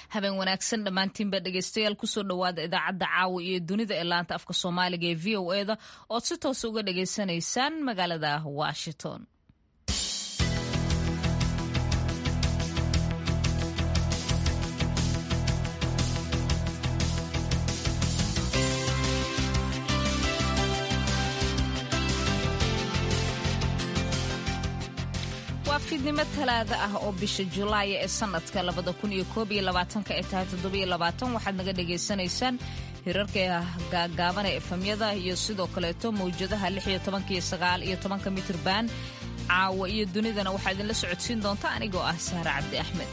habeen wanaagsan dhammaantiinba dhegeystayaal kusoo dhowaada idaacadda caawa iyo dunida ee laanta afka soomaaliga ee v o eda ood si toos uga dhageysanaysaan magaalada washington waa fiidnimo talaada ah oo bisha julaaya ee sanadka labada kun iyo koob iyo labaatanka ee tahay toddobiyo labaatan waxaad naga dhagaysanaysaan hirarka gaagaaban ee efamyada iyo sidoo kaleeto mawjadaha lix iyo tobanka iyo sagaal iyo tobanka mitirban caawa iyo dunidana waxaa idinla socodsiin doonta anigoo ah sahre cabdi axmed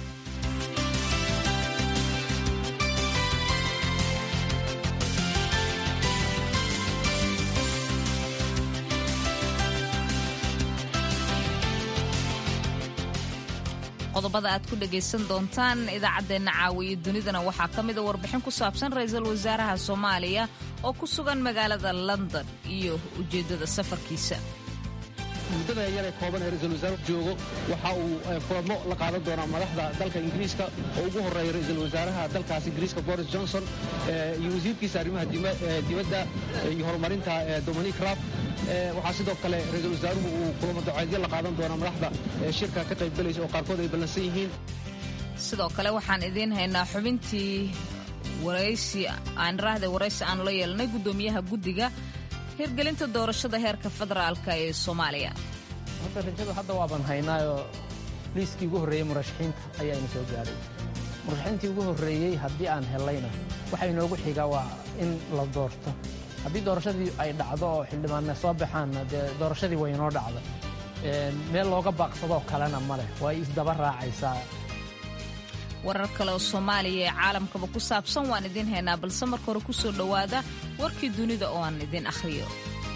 qodobada aad ku dhagaysan doontaan idaacaddeenna caawiyo dunidana waxaa ka mida warbixin ku saabsan ra-iisul wasaaraha soomaaliya oo ku sugan magaalada london iyo ujeeddada safarkiisa muddada yaree kooban ee ra-isul wasaare joogo waxa uu kulamo la qaadan doonaa madaxda dalka ingiriiska oo ugu horreeya ra-iisul wasaaraha dalkaas ingiriiska boris johnson iyo wasiirkiisa arrimaha dibadda iyo horumarinta dominic raab waxaa sidoo kale ra-iisul wasaaruhu uu kulamo doceedyo la qaadan doonaa madaxda shirka ka qaybgalaysa oo qaarkood ay ballansan yihiin sidoo kale waxaan idiin haynaa xubintii waraysi aan raahday waraysi aanu la yeelanay guddoomiyaha guddiga hirgelinta doorashada heerka federaalka ee soomaaliya hadda rajada hadda waaban haynaayoo liiskii ugu horreeyey murashaxiinta ayaa ina soo gaadhay murashaxiintii ugu horreeyey haddii aan hellayna waxa inoogu xiga waa in la doorto haddii doorashadii ay dhacdo oo xildhibaanna soo baxaanna dee doorashadii way inoo dhacda meel looga baaqsadoo kalena ma leh way isdaba raacaysaa warar kale oo soomaaliya ee caalamkaba ku saabsan waan idiin haynaa balse marka hore ku soo dhowaada warkii dunida oo aan idiin akhriyo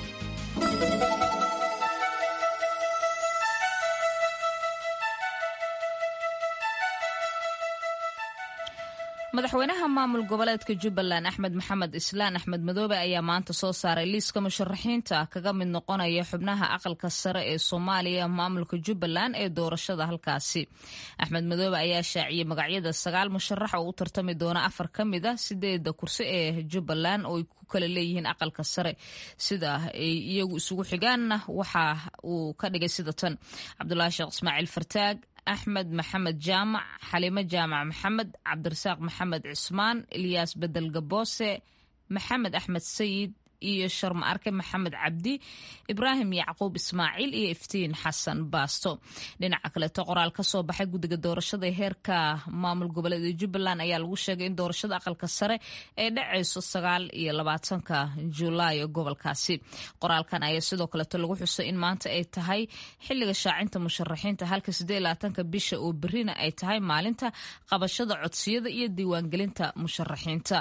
madaxweynaha maamul goboleedka jubbaland axmed maxamed islaan axmed madoobe ayaa maanta soo saaray liiska musharaxiinta kaga mid noqonaya xubnaha aqalka sare ee soomaaliya maamulka jubbaland ee doorashada halkaasi axmed madoobe ayaa shaaciyey magacyada sagaal musharax oo u tartami doona afar ka mid a sideeda kursi ee jubbaland oo ay ku kala leeyihiin aqalka sare sida ay iyagu isugu xigaanna waxa uu ka dhigay sida tan cabdulaahi sheekh ismaaciil fartaag axmed maxamed jaamac xaliimo jaamac maxamed cabdirasaaq maxamed cismaan ilyaas bedel gaboose maxamed axmed sayid iyo sharma arke maxamed cabdi ibraahim yacquub ismaaciil iyo iftiin xasan baasto dhinaca kaleeto qoraal ka soo baxay guddiga doorashada heerka maamul goboleeda jubbaland ayaa lagu sheegay in doorashada aqalka sare ay dhacayso sagaal iyo labaatanka julaay gobolkaasi qoraalkan ayaa sidoo kaleeto lagu xusay in maanta ay tahay xiliga shaacinta musharaxiinta halka sidee labaatanka bisha oo berina ay tahay maalinta qabashada codsiyada iyo diiwaangelinta musharaxiinta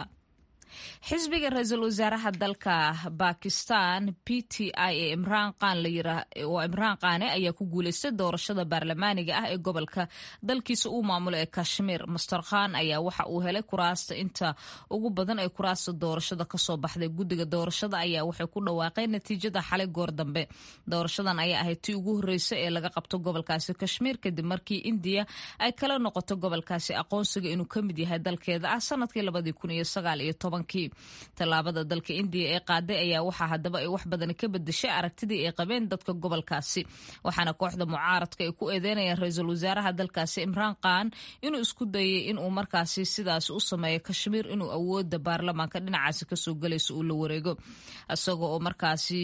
xisbiga ra-iisul wasaaraha dalka bakistan p t i ee imraan qaan oo imraan qaane ayaa ku guuleystay doorashada baarlamaaniga ah ee gobolka dalkiisa uu maamulo ee kashmiir master khan ayaa waxa uu helay kuraasta inta ugu badan ee kuraasta doorashada kasoo baxday guddiga doorashada ayaa waxay ku dhawaaqeen natiijada xalay goor dambe doorashadan ayaa ahayd tii ugu horreysa ee laga qabto gobolkaasi kashmiir kadib markii indiya ay kala noqoto gobolkaasi aqoonsiga inuu ka mid yahay dalkeeda ah sanadkii labadii kun iyo sagaal iyo tobankii tallaabada dalka indiya ee qaaday ayaa waxaa haddaba ay wax badan ka bedeshay aragtidii ay qabeen dadka gobolkaasi waxaana kooxda mucaaradka ay ku eedeynayaan ra-iisul wasaaraha dalkaasi imraan khan inuu isku dayay inuu markaasi sidaas u sameeyo kashmiir inuu awooda baarlamaanka dhinacaasi kasoo galayso uu la wareego isagoo oo markaasi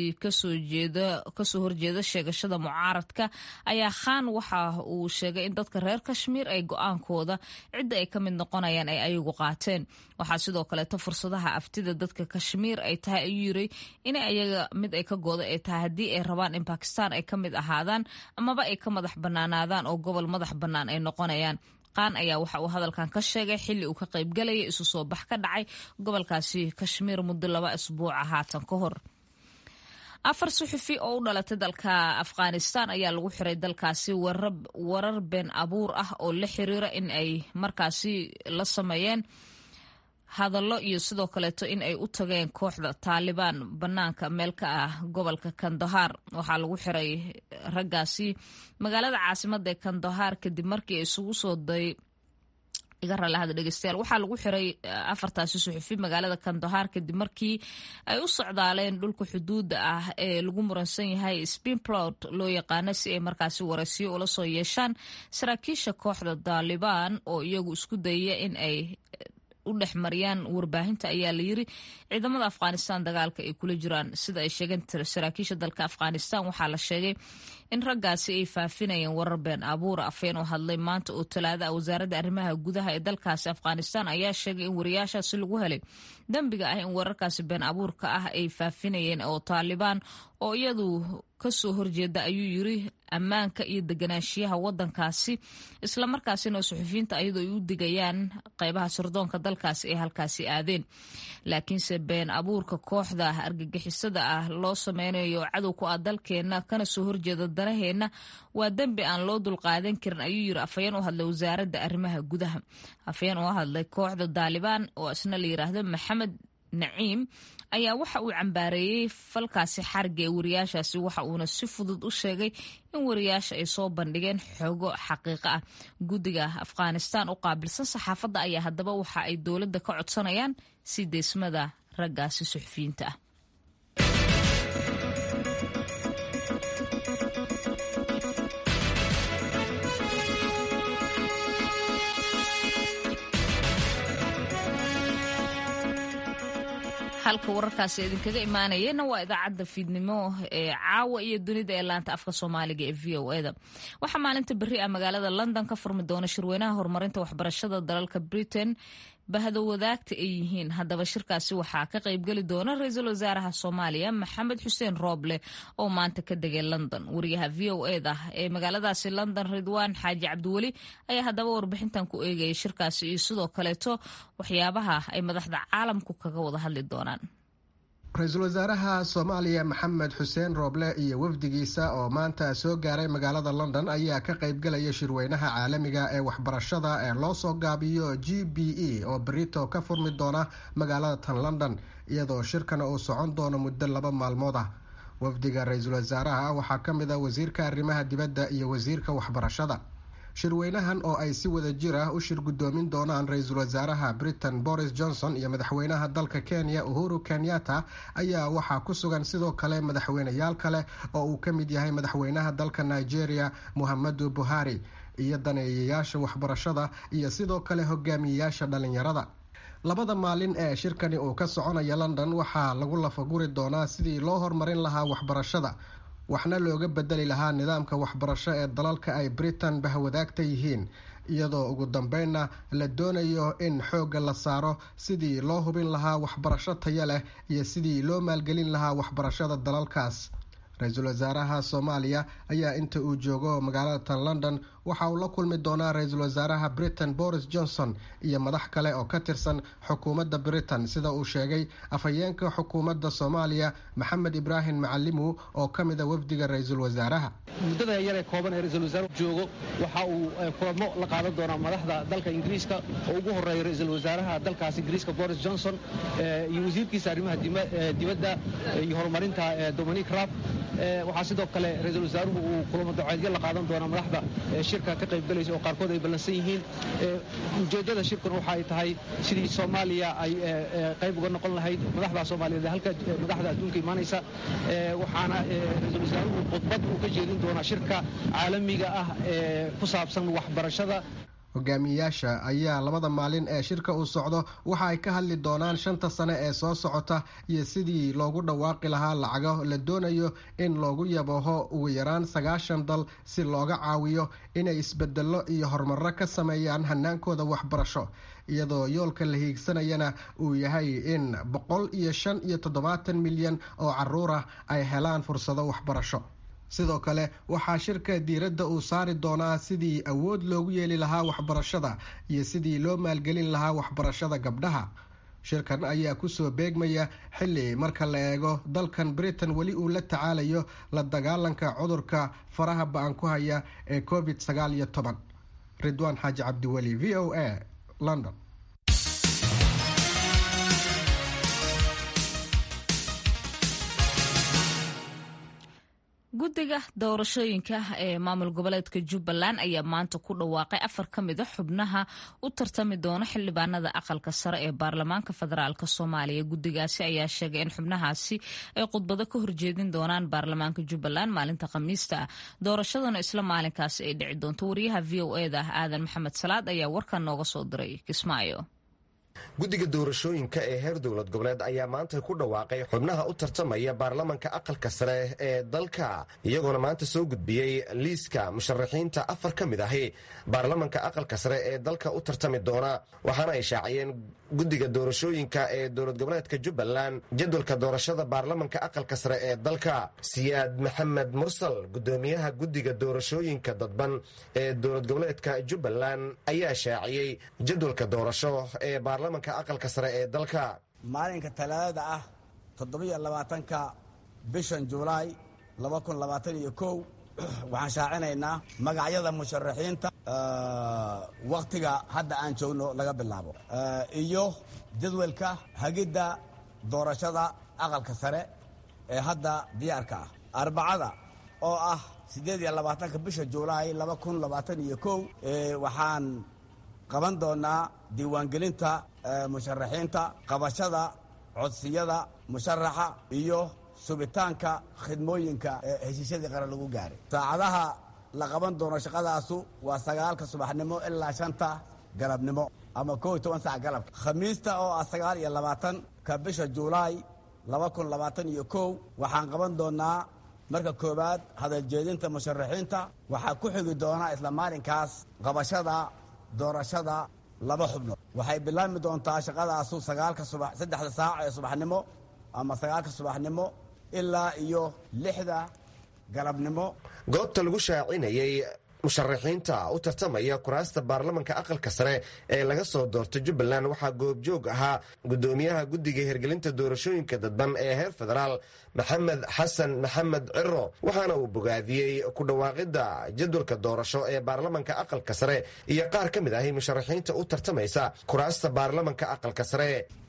kasoo horjeeda sheegashada mucaaradka ayaa khan waxa uu sheegay in dadka reer kashmiir ay go-aankooda cidda ay ka mid noqonayaan ay ayagu qaateen waxaa sidoo kaleeto fursadaha aftida dadka kashmiir ay tahay ayuu yiri in ayaga mid ay ka gooda ay tahay haddii ay rabaan in bakistan ay ka mid ahaadaan amaba ay ka madax bannaanaadaan oo gobol madax bannaan ay noqonayaan qaan ayaa waxa uu hadalkan ka sheegay xilli uu ka qaybgalayay isu soo bax ka dhacay gobolkaasi kashmiir muddo laba isbuuca haatan ka hor afar suxufi oo u dhalatay dalka afghanistan ayaa lagu xiray dalkaasi warar been abuur ah oo la xiriira in ay markaasi la sameeyeen hadallo iyo sidoo kaleeto in ay u tageen kooxda taalibaan bannaanka meel ka ah gobolka kandahar waxaa lagu xiray raggaasi magaalada caasimadda ee kandahar kadib markii ay isugu soo day iga raalahada dhegeystayaal waxaa lagu xiray afartaasi suxufi magaalada kandahaar kadib markii ay u socdaaleen dhulka xuduudda ah ee lagu muransan yahay spinplot loo yaqaano si ay markaasi waraysiyo ula soo yeeshaan saraakiisha kooxda daalibaan oo iyagu isku dayaya in ay u dhex mariyaan warbaahinta ayaa la yiri ciidamada afghanistan dagaalka ay kula jiraan sida ay sheegeen saraakiisha dalka afghanistan waxaa la sheegay in raggaasi ay faafinayeen warar been abuura afeen oo hadlay maanta oo talaada ah wasaaradda arrimaha gudaha ee dalkaasi afghanistan ayaa sheegay in wariyaashaasi lagu helay dembiga ah in wararkaasi been abuurka ah ay faafinayeen oo taalibaan oo iyadu kasoo horjeeda ayuu yiri ammaanka iyo deganaanshiyaha wadankaasi islamarkaasina suxufiyiinta ayadoo ay u digayaan qeybaha sirdoonka dalkaasi ay halkaasi aadeen laakiinse been abuurka kooxda argagixisada ah loo sameynayo cadow ku ah dalkeena kana soo horjeeda danaheenna waa dembi aan loo dulqaadan karin ayuu yiri afhayeen u hadlay wasaaradda arrimaha gudaha afhayeen oo hadlay kooxda daalibaan oo isna la yiraahdo maxamed naciim ayaa waxa uu cambaareeyey falkaasi xariga ee wariyaashaasi waxa uuna si fudud u sheegay in wariyaasha ay soo bandhigeen xoogo xaqiiqo ah guddiga afghanistan u qaabilsan saxaafadda ayaa haddaba waxa ay dowladda ka codsanayaan sii deysmada raggaasi suxufiyiinta ah halka wararkaasi idinkaga imaanayena waa idaacadda fiidnimo ee caawa iyo dunida ee laanta afka soomaaliga ee v o eda waxaa maalinta berri ah magaalada london ka furmi doona shirweynaha horumarinta waxbarashada dalalka britain bahdo wadaagta ay yihiin haddaba shirkaasi waxaa ka qaybgeli doona ra-iisul wasaaraha soomaaliya maxamed xuseen rooble oo maanta ka degay london wariyaha v o eda ee magaaladaasi london ridwaan xaaji cabdiweli ayaa haddaba warbixintan ku eegaya shirkaasi iyo sidoo kaleeto waxyaabaha ay madaxda caalamku kaga wada hadli doonaan ra-iisul wasaaraha soomaaliya maxamed xuseen rooble iyo wafdigiisa oo maanta soo gaaray magaalada london ayaa ka qaybgalaya shirweynaha caalamiga ee waxbarashada ee loo soo gaabiyo g b e oo berito ka furmi doona magaalada tan london iyadoo shirkana uu socon doono muddo laba maalmood ah wafdiga ra-iisul wasaaraha waxaa ka mid a wasiirka arrimaha dibadda iyo wasiirka waxbarashada shirweynahan oo ay si wada jir ah u shir guddoomin doonaan ra-iisul wasaaraha britain boris johnson iyo madaxweynaha dalka kenya uhuru kenyatta ayaa waxaa ku sugan sidoo kale madaxweyneyaal kale oo uu ka mid yahay madaxweynaha dalka nigeria muhammadu buhari iyo daneeyayaasha waxbarashada iyo sidoo kale hogaamiyeyaasha dhalinyarada labada maalin ee shirkani uu ka soconaya london waxaa lagu lafaguri doonaa sidii loo horumarin lahaa waxbarashada waxna looga bedeli lahaa nidaamka waxbarasho ee dalalka ay britain bahwadaagta yihiin iyadoo ugu dambeynna la doonayo in xoogga la saaro sidii loo hubin lahaa waxbarasho tayo leh iyo sidii loo maalgelin lahaa waxbarashada dalalkaas ra-iisul wasaaraha soomaaliya ayaa inta uu joogo magaalada tan london waxa uu la kulmi doonaa ra-iisul wasaaraha britain boris johnson iyo madax kale oo ka tirsan xukuumadda britain sida uu sheegay afhayeenka xukuumadda soomaaliya maxamed ibraahim macalimu oo ka mid a wafdiga ra-iisul wasaaraha muddada yaree kooban ee ra-iisul wasaaruhu joogo waxa uu kulamo la qaadan doonaa madaxda dalka ingiriiska oo ugu horeeya ra-iisul wasaaraha dalkaas ingiriiska boris johnson iyo wasiirkiisa arrimaha dibadda iyo horumarinta dominic raab waxaa sidoo kale ra-iisul wasaaruhu uu kulamo daceedyo la qaadan doonaa madaxda shirka ka qaybgalaysa oo qaarkood ay ballansan yihiin ujeeddada shirkan waxa ay tahay sidii soomaaliya ay qayb uga noqon lahayd madaxda soomaaliyeed halka madaxda adduunka imaanaysa waxaana ra-iisul wasaaruhu khudbad uu ka jeedin doonaa shirka caalamiga ah ee ku saabsan waxbarashada hogaamiyeyaasha ayaa labada maalin ee shirka uu socdo waxa ay ka hadli doonaan shanta sane ee soo socota iyo sidii loogu dhawaaqi lahaa lacago la doonayo in loogu yabaho ugu yaraan sagaashan dal si looga caawiyo inay isbedello iyo horumaro ka sameeyaan hanaankooda waxbarasho iyadoo yoolka la hiigsanayana uu yahay in boqol iyo shan iyo toddobaatan milyan oo caruur ah ay helaan fursado waxbarasho sidoo kale waxaa shirka diiradda uu saari doonaa sidii awood loogu yeeli lahaa waxbarashada iyo sidii loo maalgelin lahaa waxbarashada gabdhaha shirkan ayaa kusoo beegmaya xilli marka la eego dalkan britain weli uu la tacaalayo la dagaalanka cudurka faraha ba-an ku haya ee covid sagaal iyo toban ridwaan xaaji cabdiweli v o a london guddiga doorashooyinka ee maamul goboleedka jubbaland ayaa maanta ku dhawaaqay afar ka mid a xubnaha u tartami doona xildhibaanada aqalka sare ee baarlamaanka federaalk soomaaliya guddigaasi ayaa sheegay in xubnahaasi ay khudbado ka horjeedin doonaan baarlamaanka jubbaland maalinta khamiista ah doorashaduna isla maalinkaasi ay dhici doonto wariyaha v o eda ah aadan maxamed salaad ayaa warkan nooga soo diray kismaayo guddiga doorashooyinka ee heer dowlad goboleed ayaa maanta ku dhawaaqay xubnaha u tartamaya baarlamanka aqalka sare ee dalka iyagoona maanta soo gudbiyey liiska musharaxiinta afar ka mid ahi baarlamanka aqalka sare ee dalka u tartami doona waxaana ay shaaciyeen guddiga doorashooyinka ee dowlad goboleedka jubbaland jadwalka doorashada baarlamanka aqalka sare ee dalka siyaad maxamed mursal gudoomiyaha guddiga doorashooyinka dadban ee dowlad goboleedka jubbaland ayaa shaaciyey jadwalka doorasho ee baarlamanka aqalka sare ee dalka maalinka talaadada ah toddobiyo labaatanka bishan julaay laba kun labaatan iyo kow waxaan shaacinaynaa magacyada musharaxiinta wakhtiga hadda aan joogno laga bilaabo iyo jadwalka hagidda doorashada aqalka sare ee hadda diyaarka ah arbacada oo ah siddeed iyo labaatanka bisha julaay laba kun labaatan iyo kow waxaan qaban doonaa diiwaangelinta musharaxiinta qabashada codsiyada musharaxa iyo subitaanka khidmooyinka heshiisyadii qaran lagu gaaray saacadaha la qaban doono shaqadaasu waa sagaalka subaxnimo ilaa shanta galabnimo ama koo iyo toban sac galabka khamiista oo ah sagaal iyo labaatanka bisha juulaay laba kun labaatan iyo kow waxaan qaban doonaa marka koowaad hadaljeedinta musharaxiinta waxaa ku xigi doonaa isla maalinkaas qabashada doorashada laba xubnood waxay bilaabmi doontaa shaqadaasu sagaalka subax saddexda saac ee subaxnimo ama sagaalka subaxnimo ilaa iyo lixda galabnimo goobta lagu shaacinayey musharaxiinta u tartamaya kuraasta baarlamanka aqalka sare ee laga soo doortay jubbaland waxaa goobjoog ahaa gudoomiyaha guddiga hirgelinta doorashooyinka dadban ee heer federaal maxamed xasan maxamed ciro waxaana uu bogaadiyey ku dhawaaqidda jadwalka doorasho ee baarlamanka aqalka sare iyo qaar ka mid ahi musharaxiinta u tartamaysa kuraasta baarlamanka aqalka sare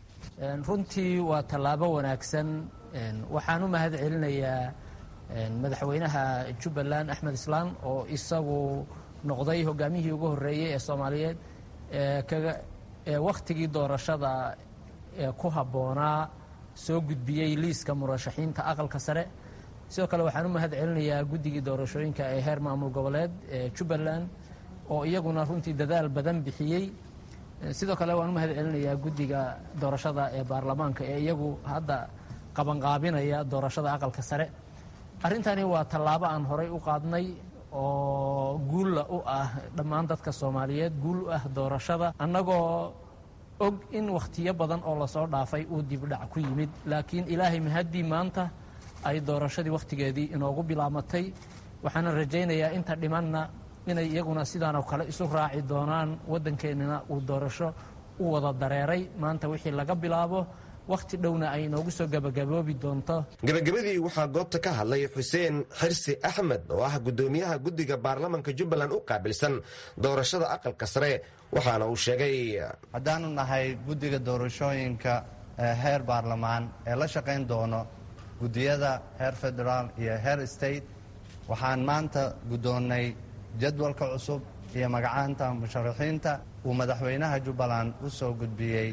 runtii waa tallaabo wanaagsan waxaan u mahad celinayaa madaxweynaha jubbaland axmed islaan oo isagu noqday hogaamiyihii ugu horreeyey ee soomaaliyeed ee wakhtigii doorashada ku habboonaa soo gudbiyey liiska murashaxiinta aqalka sare sidoo kale waxaan u mahad celinayaa guddigii doorashooyinka ee heer maamul goboleed ee jubbaland oo iyaguna runtii dadaal badan bixiyey sidoo kale waan u mahad celinayaa guddiga doorashada ee baarlamaanka ee iyagu hadda qabanqaabinaya doorashada aqalka sare arrintani waa tallaabo aan horay u qaadnay oo guulla u ah dhammaan dadka soomaaliyeed guul u ah doorashada annagoo og in wakhtiyo badan oo lasoo dhaafay uu dibdhac ku yimid laakiin ilaahay mahaddii maanta ay doorashadii wakhtigeedii inoogu bilaamatay waxaana rajaynayaa inta dhimanna inay iyaguna sidaanoo kale isu raaci doonaan waddankeennana uu doorasho u wada dareeray maanta wixii laga bilaabo wakhti dhowna ay inoogu soo gabagaboobi doonto gebagabadii waxaa goobta ka hadlay xuseen xirsi axmed oo ah gudoomiyaha guddiga baarlamanka jubbaland u qaabilsan doorashada aqalka sare waxaana uu sheegay haddaanu nahay guddiga doorashooyinka heer baarlamaan ee la shaqayn doono guddiyada heer federaal iyo heer state waxaan maanta guddoonnay jadwalka cusub iyo magacaanta musharaxiinta uu madaxweynaha jubbaland u soo gudbiyey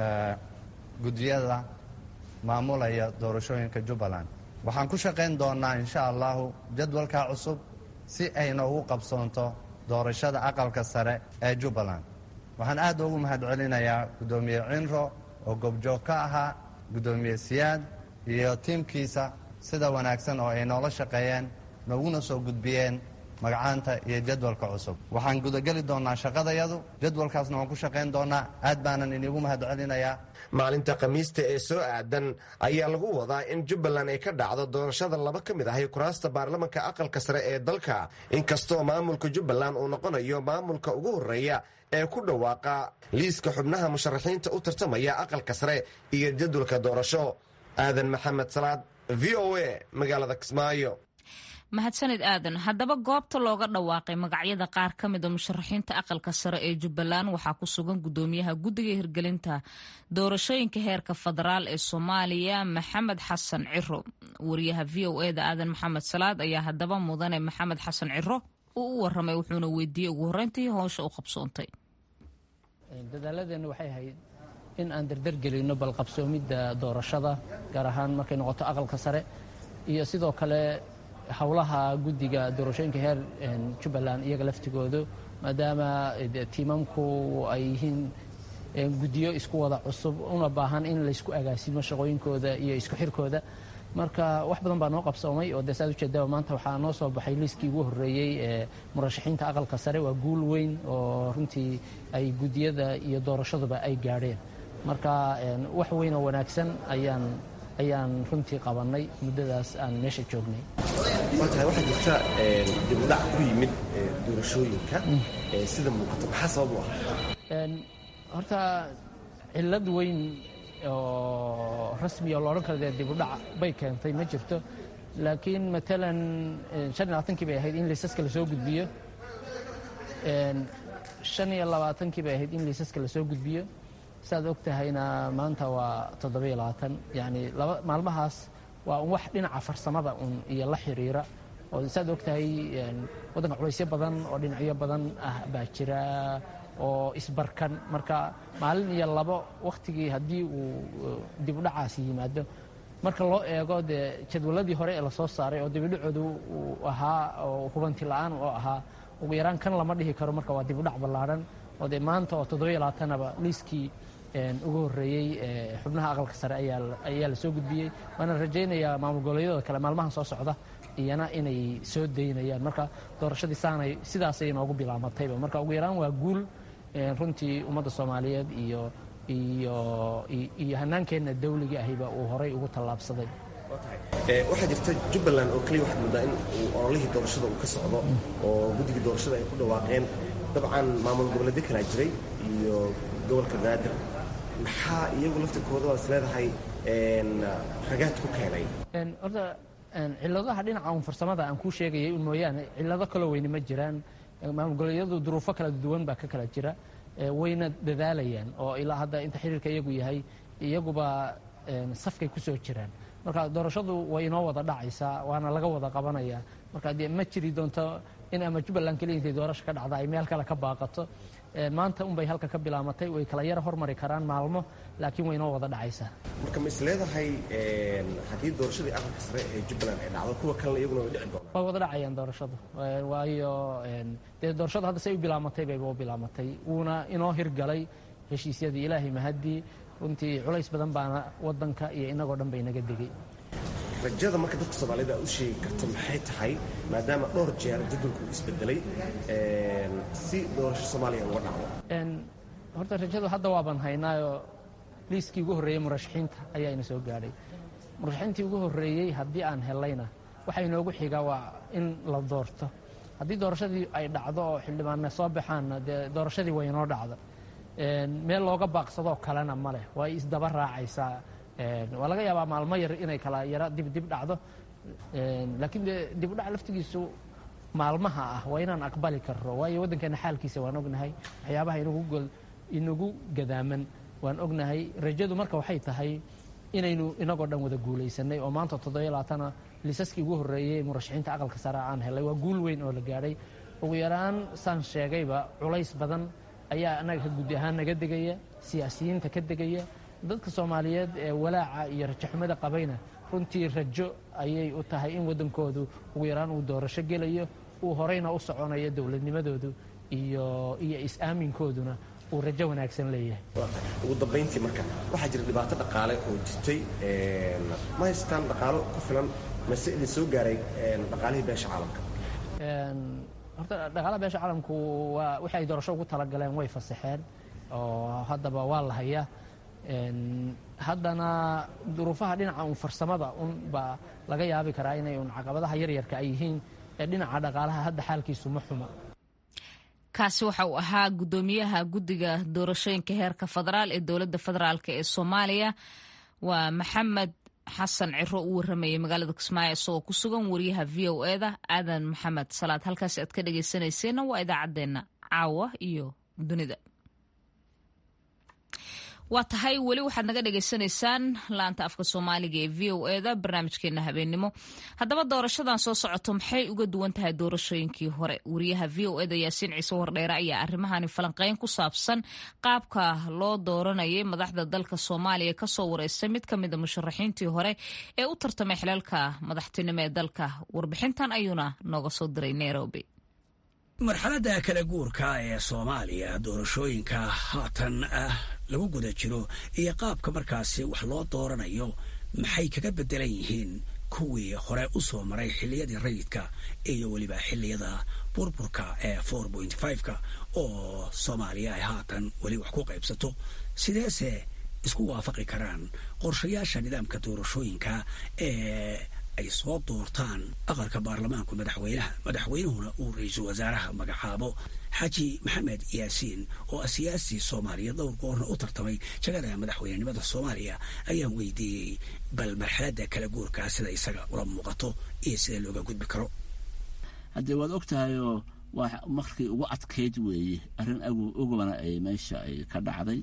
guddiyada maamulaya doorashooyinka jubbaland waxaan ku shaqayn doonnaa insha allahu jadwalkaa cusub si ay noogu qabsoonto doorashada aqalka sare ee jubbaland waxaan aad ugu mahad celinayaa guddoomiye cinro oo goobjoog ka ahaa guddoomiye siyaad iyo tiimkiisa sida wanaagsan oo ay noola shaqeeyeen nooguna soo gudbiyeen magacaanta iyo jadwalka cusub waxaan gudageli doonnaa shaqadayadu jadwalkaasna waan ku shaqayn doonnaa aad baanan inigu mahad celinayaa maalinta khamiista ee soo aadan ayaa lagu wadaa in jubbaland ay ka dhacdo doorashada laba ka mid ahi kuraasta baarlamanka aqalka sare ee dalka inkastoo maamulka jubbaland uu noqonayo maamulka ugu horreeya ee ku dhawaaqa liiska xubnaha musharaxiinta u tartamaya aqalka sare iyo jadwalka doorasho aadan maxamed salaad v o a magaalada kismaayo mahadsanid aadan haddaba goobta looga dhawaaqay magacyada qaar ka mida musharaxiinta aqalka sare ee jubbaland waxaa ku sugan gudoomiyaha guddiga hirgelinta doorashooyinka heerka federaal ee soomaaliya maxamed xasan ciro wariyaha v o eda aadan maxamed salaad ayaa haddaba mudane maxamed xasan ciro uu u waramay wuxuuna weydiiyey ugu horreyntii howsha u qabsoontay dadaaladeenna waxay ahayd in aan dardargelinno balqabsoomidda doorashada gaar ahaan markay noqoto aqalka sare iyo sidoo kale howlaha guddiga doorashooyinka heer jubbaland iyaga laftigoodu maadaama tiimamku ay yihiin guddiyo isku wada cusub una baahan in laysku agaasimo shaqooyinkooda iyo isku xirkooda marka wax badan baa noo qabsoomay oo dee saad ujeedaba maanta waxaa noo soo baxay liiskii ugu horreeyey ee murashaxiinta aqalka sare waa guul weyn oo runtii ay guddiyada iyo doorashaduba ay gaadheen marka wax weyn oo wanaagsan ayaan ayaan runtii qabannay muddadaas aan meesha joognay waatahay waxaa jirta dibudhac ku yimid doorashooyinka sida muuqata maxaa sabab u ah horta cillad weyn oo rasmiya oo la odhan kara dee dibudhac bay keentay ma jirto laakiin matalan shan iyo labaatankii bay ahayd in liisaska lasoo gudbiyo shan iyo labaatankii bay ahayd in liisaska lasoo gudbiyo saaad og tahayna maanta waa toddobiyo labaatan yacni laba maalmahaas waa un wax dhinaca farsamada un iyo la xiriira oo saaad og tahay waddanka culaysyo badan oo dhinacyo badan ah baa jira oo isbarkan marka maalin iyo labo wakhtigii haddii uu dibudhacaasi yimaado marka loo eego dee jadwaladii hore ee lasoo saaray oo dibudhacoodu uu ahaa oo hubanti la-aan oo ahaa ugu yaraan kan lama dhihi karo marka waa dibudhac ballaadhan oo dee maanta oo toddobiyo labaatanaba liiskii ugu horreeyey xubnaha aqalka sare ayaa la soo gudbiyey waana rajaynayaa maamul goboleedyada kale maalmahan soo socda iyana inay soo daynayaan marka doorashadii saanay sidaasay noogu bilaamatayba marka ugu yaraan waa guul runtii ummadda soomaaliyeed iyo iyo iyo hanaankeenna dawliga ahiba uu horay ugu tallaabsaday waxaa jirta jubbaland oo keliya waxaad moodaa in uu ololihii doorashada uu ka socdo oo guddigii doorashada ay ku dhawaaqeen dabcan maamul goboleedyo kalaa jiray iyo gobolka banaadir maxaa iyagu laftirkooda waad is leedahay ragaad ku keenay horta cilladaha dhinaca un farsamada aan kuu sheegayay un mooyaane cillado kaloo weyne ma jiraan maamul goboleedyadu duruufo kala duwan baa ka kala jira wayna dadaalayaan oo ilaa hadda inta xiriirka iyagu yahay iyaguba safkay ku soo jiraan marka doorashadu way inoo wada dhacaysaa waana laga wada qabanayaa marka dee ma jiri doonto in ama jubbaland keliya intay doorasho ka dhacda ay meel kale ka baaqato maanta unbay halka ka bilaamatay way kala yara hormari karaan maalmo laakiin way inoo wada dhacaysaa marka ma is leedahay haddii doorashadii aqalka sare ee jubbaland ay dhacdo kuwa kalena iyaguna way dhici doonaan way wada dhacayaan doorashadu waayo dee doorashadu hadda say u bilaamatay bayba u bilaamatay wuuna inoo hirgalay heshiisyadii ilaahay mahaddii runtii culays badan baana waddanka iyo inagoo dhan bay naga degay rajada marka dadka soomaalida aad u sheegi karto maxay tahay maadaama dhowr jeer jadwalku isbedelay si doorasho soomaaliya uga dhacdo horta rajadu hadda waaban haynaayoo liiskii ugu horreeyey murashaxiinta ayaa ina soo gaadhay murashaxiintii ugu horreeyey haddii aan helayna waxaa inoogu xigaa waa in la doorto haddii doorashadii ay dhacdo oo xildhibaanna soo baxaanna dee doorashadii way inoo dhacda meel looga baaqsadoo kalena ma leh waa isdaba raacaysaa waa laga yaabaa maalmo yar inay kala yara dibdib dhacdo laakiin dee dibudhac laftigiisu maalmaha ah waa inaan aqbali karro waayo waddankeena xaalkiisa waan ognahay waxyaabaha inagu gadaaman waan ognahay rajadu marka waxay tahay inaynu inagoo dhan wada guulaysanay oo maanta toddobiyo labaatana liisaskii ugu horreeyey murashaxiinta aqalka sare aan helay waa guul weyn oo la gaadhay ugu yaraan saan sheegayba culays badan ayaa annaga ka guddi ahaan naga degaya siyaasiyiinta ka degaya dadka soomaaliyeed ee walaaca iyo rajaxumada qabayna runtii rajo ayay u tahay in waddankoodu ugu yaraan uu doorasho gelayo uu horeyna u soconayo dowladnimadoodu iyo iyo is-aaminkooduna uu rajo wanaagsan leeyahay ugu dambayntii marka waxaa jira dhibaato dhaqaale oo jirtay ma haystaan dhaqaalo ku filan mase idin soo gaaray dhaqaalihii beesha caalamka horta dhaqaalaha beesha caalamku waa wixii ay doorasho ugu talagaleen way fasaxeen oo haddaba waa la hayaa haddana duruufaha dhinaca un farsamada un baa laga yaabi karaa inay un caqabadaha yaryarka ay yihiin ee dhinaca dhaqaalaha hadda xaalkiisu ma xuma kaasi waxa uu ahaa guddoomiyaha guddiga doorashooyinka heerka federaal ee dowladda federaalk ee soomaaliya waa maxamed xasan ciro uu waramayay magaalada kismaayo isagoo ku sugan wariyaha v o eda aadan maxamed salaad halkaasi aad ka dhageysanayseena waa idaacaddeenna caawa iyo dunida waa tahay weli waxaad naga dhagaysanaysaan laanta afka soomaaliga ee v o eda barnaamijkeena habeennimo haddaba doorashadan soo socoto maxay uga duwan tahay doorashooyinkii hore wariyaha v o eda yaasiin ciise wardheere ayaa arrimahani falanqeyn ku saabsan qaabka loo dooranayay madaxda dalka soomaaliya kasoo wareystay mid ka mida musharaxiintii hore ee u tartamay xilaalka madaxtinimo ee dalka warbixintan ayuuna nooga soo diray nairobi marxaladda kala guurka ee soomaaliya doorashooyinka haatan ah lagu guda jiro iyo qaabka markaasi wax loo dooranayo maxay kaga beddelan yihiin kuwii hore u soo maray xilliyadii rayidka iyo weliba xilliyada burburka ee four point fiveka oo soomaaliya ay haatan weli wax ku qaybsato sideese isku waafaqi karaan qorshayaasha nidaamka doorashooyinka ee ay soo doortaan aqalka baarlamaanku madaxweynaha madaxweynuhuna uu ra-iisul wasaaraha magacaabo xaaji maxamed yaasiin oo ah siyaasi soomaaliya dhowr goorna u tartamay jagada madaxweynenimada soomaaliya ayaan weydiiyey bal marxaladda kala guurkaa sida isaga ula muuqato iyo sida looga gudbi karo haddee waad og tahayoo waa markii ugu adkayd weeye arrin agu ogobana ay meesha ay ka dhacday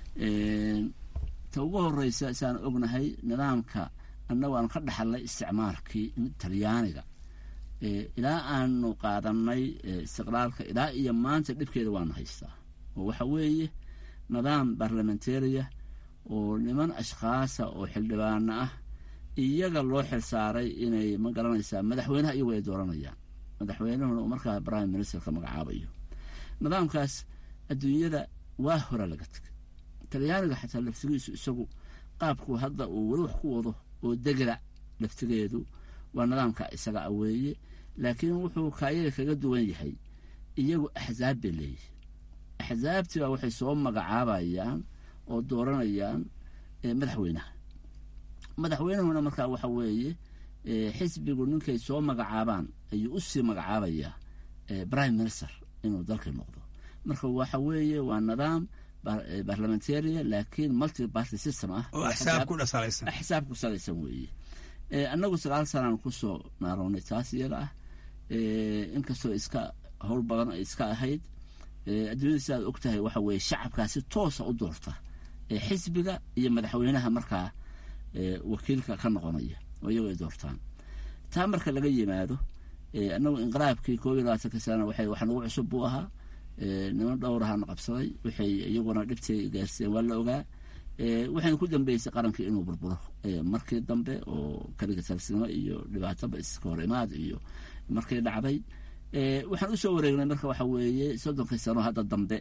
ta ugu horeysa saan ognahay nidaamka annagu aanu ka dhaxalnay isticmaalkii talyaaniga ilaa aanu qaadanay istiqlaalka ilaa iyo maanta dhibkeeda waanu haystaa oo waxa weeye nidaam barlamentaria oo niman ashkhaasa oo xildhibaano ah iyaga loo xilsaaray inay ma garanaysaa madaxweynaha iyagu ay dooranayaan madaxweynuhuna uu markaa prime ministerka magacaabayo nidaamkaas adduunyada waa hore laga tegay talyaaniga xataa laftigiisu isagu qaabku hadda uu weli wax ku wado oo degla laftigeedu waa nidaamka isaga a weeye laakiin wuxuu kaayaga kaga duwan yahay iyagu axzaab bay leeyihi axzaabtii baa waxay soo magacaabayaan oo dooranayaan madaxweynaha madaxweynuhuna markaa waxa weeye xisbigu ninkay soo magacaabaan ayuu u sii magacaabayaa prime minister inuu dalkii noqdo marka waxa weeye waa nidaam barlamentaria laakiin multi party system ah oo axsaab ku dhasalaysan axsaab ku salaysan weeye annagu sagaal sanaan kusoo naarownay taas iyada ah inkastoo iska howl badan ay iska ahayd adduunyada sidaad og tahay waxa weeye shacabkaasi toosa u doorta xisbiga iyo madaxweynaha markaa wakiilka ka noqonaya oo iyago ay doortaan taa marka laga yimaado annagu inqiraabkii koob iyo labaatanka sana waxay wax nagu cusub buu ahaa niman dhowrahaana qabsaday waxay iyaguna dhibtay gaarsiiyeen waa la ogaa waxayna ku dambeysay qarankii inuu burburo markii dambe oo kaligatalsnimo iyo dhibaatoba iska hor imaad iyo markay dhacday waxaan usoo wareegnay marka waxa weeye soddonkii sano hadda dambe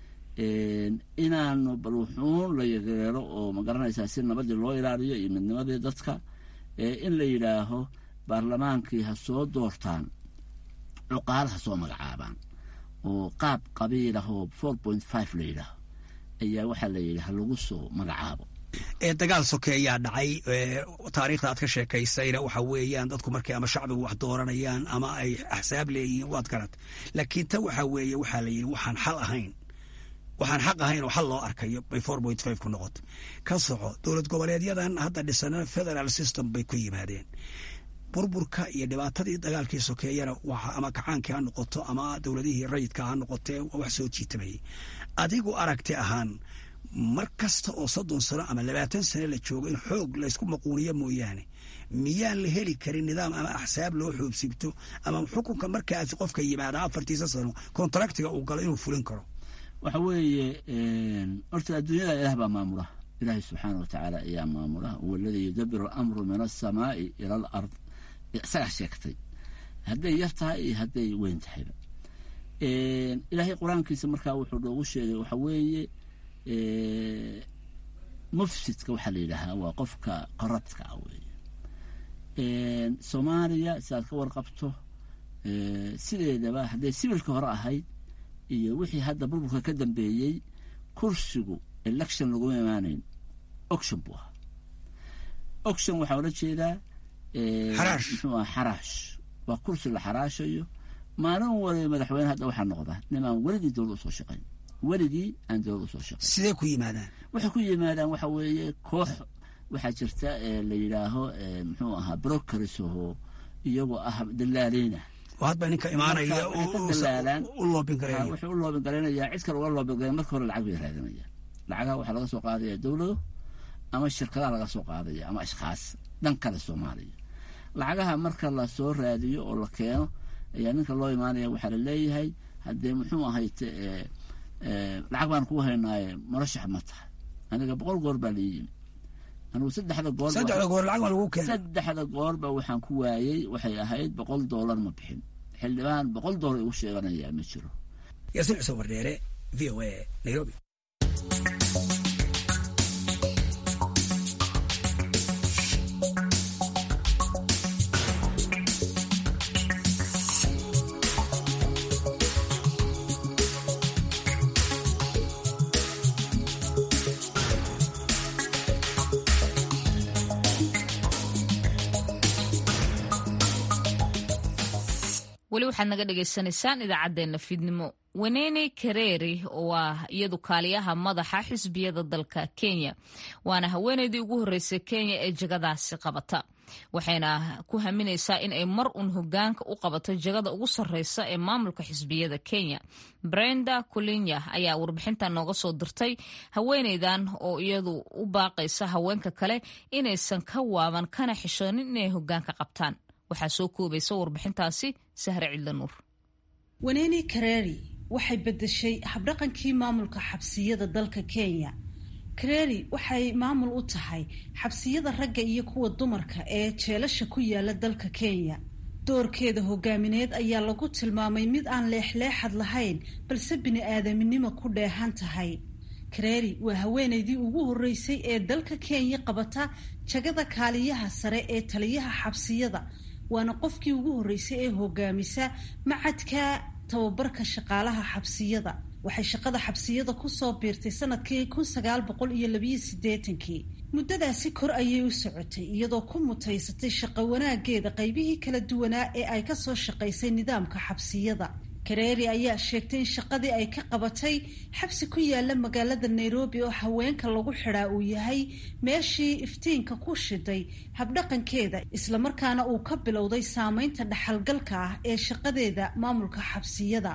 inaanu bal wuxuun la yageero oo magaranaysaa si nabadii loo ilaaliyo iyo midnimadii dadka in la yidhaaho baarlamaankii ha soo doortaan cuqaal ha soo magacaabaan oo qaab qabiilah oo four point five la yidhaaho ayaa waxaa la yidhi ha lagu soo magacaabo ee dagaal soke ayaa dhacay taariikhda aad ka sheekaysayna waxa weeyaan dadku markay ama shacbigu wax dooranayaan ama ay axsaab leeyihiin waad garat laakiin ta waxa weeye waxaa la yidhi waxaan xal ahayn waxaan xaq ahayn oo xal loo arkayo bay four point five ku noqotay ka soco dowlad goboleedyadan hadda dhisana federal system bay ku yimaadeen burburka iyo dhibaatadii dagaalkii sokeeyana ama kacaankii ha noqoto ama dowladihii rayidka ha noqotee waa wax soo jiitamayay adigu aragti ahaan mar kasta oo soddon sano ama labaatan sano la joogo in xoog laysku maquuniyo mooyaane miyaan la heli karin nidaam ama axsaab loo xoobsibto ama xukunka markaasi qofka yimaada afartiisa sano kontraktiga uu galo inuu fulin karo waxa weeye horta adduunyada ilaah baa maamula ilaahay subxaana wa tacaala ayaa maamula huwa aladii yudabiru alamru min alsamaai ila alard isagaa sheegtay hadday yar tahay iyo hadday weyn tahayba ilaahay qur-aankiisa markaa wuxuu noogu sheegay waxa weeye mufsidka waxaa la yidhaahaa waa qofka qarabtka ah weeye soomaaliya sidaad ka warqabto sideedaba hadday sibilka hore ahayd iyo wixii hadda burburka ka dambeeyey kursigu election laguma imaanayn oction buu ahaa oction waxaa ola jeedaa muxuu aha xaraash waa kursi la xaraashayo maalin waliba madaxweyne hadda waxaa noqda nimaan weligii dowlad usoo shaqayn weligii aan dowlad usoo shaqayn sidee ku yimaadaan waxay ku yimaadaan waxa weeye koox waxaa jirta la yidhaaho muxuu ahaa brokerisho iyagoo ah dalaaleyna hadba ninka imaanaya u loobin gareeyo wuxuu u loobin gareynayaa cid kale uga loobin gareyn marka hore lacag bay raadinayaan lacagaha waxaa laga soo qaadaya dowlado ama shirkadaha laga soo qaadaya ama ashkhaas dhan kale soomaaliya lacagaha marka la soo raadiyo oo la keeno ayaa ninka loo imaanaya waxaa la leeyahay haddee muxuu ahayte lacag baan kuu haynaaye murashax ma tahay aniga boqol goor baa lii yimi anigu saddexda goor saddexda goor lacag baa lagu keenay saddexda goorba waxaan ku waayey waxay ahayd boqol doolar ma bixin xildhibaan boqol doolar igu sheeganayaa ma jiro yaasiin cusub wardheere v o a nairobi weli waxaad naga dhagaysanaysaan idaacaddeenna fiidnimo wenene kareeri oo ah iyadu kaaliyaha madaxa xisbiyada dalka kenya waana haweeneydii ugu horreysay kenya ee jagadaasi qabata waxayna ku haminaysaa in ay mar uun hogaanka u qabato jagada ugu sarreysa ee maamulka xisbiyada kenya brenda kulinya ayaa warbixintan nooga soo dirtay haweeneydan oo iyadu u baaqaysa haweenka kale inaysan ka waaban kana xishoonin inay hogaanka qabtaan waxaa soo koobaysa warbixintaasi sahre cidlanuur wenene kareri waxay beddeshay habdhaqankii maamulka xabsiyada dalka kenya kareri waxay maamul u tahay xabsiyada ragga iyo kuwa dumarka ee jeelasha ku yaala dalka kenya doorkeeda hogaamineed ayaa lagu tilmaamay mid aan leexleexad lahayn balse bini-aadaminimo ku dheehan tahay kareri waa haweeneydii ugu horreysay ee dalka kenya qabata jagada kaaliyaha sare ee taliyaha xabsiyada waana qofkii ugu horreysay ee hogaamisa macadka tababarka shaqaalaha xabsiyada waxay shaqada xabsiyada kusoo biirtay sanadkii kun sagaal boqol iyo labiyo siddeetankii muddadaasi kor ayay u socotay iyadoo ku mutaysatay shaqo wanaageeda qaybihii kala duwanaa ee ay kasoo shaqaysay nidaamka xabsiyada kareeri ayaa sheegtay in shaqadii ay ka qabatay xabsi ku yaala magaalada nairobi oo haweenka lagu xidhaa uu yahay meeshii iftiinka ku shiday habdhaqankeeda islamarkaana uu ka bilowday saameynta dhaxalgalka ah ee shaqadeeda maamulka xabsiyada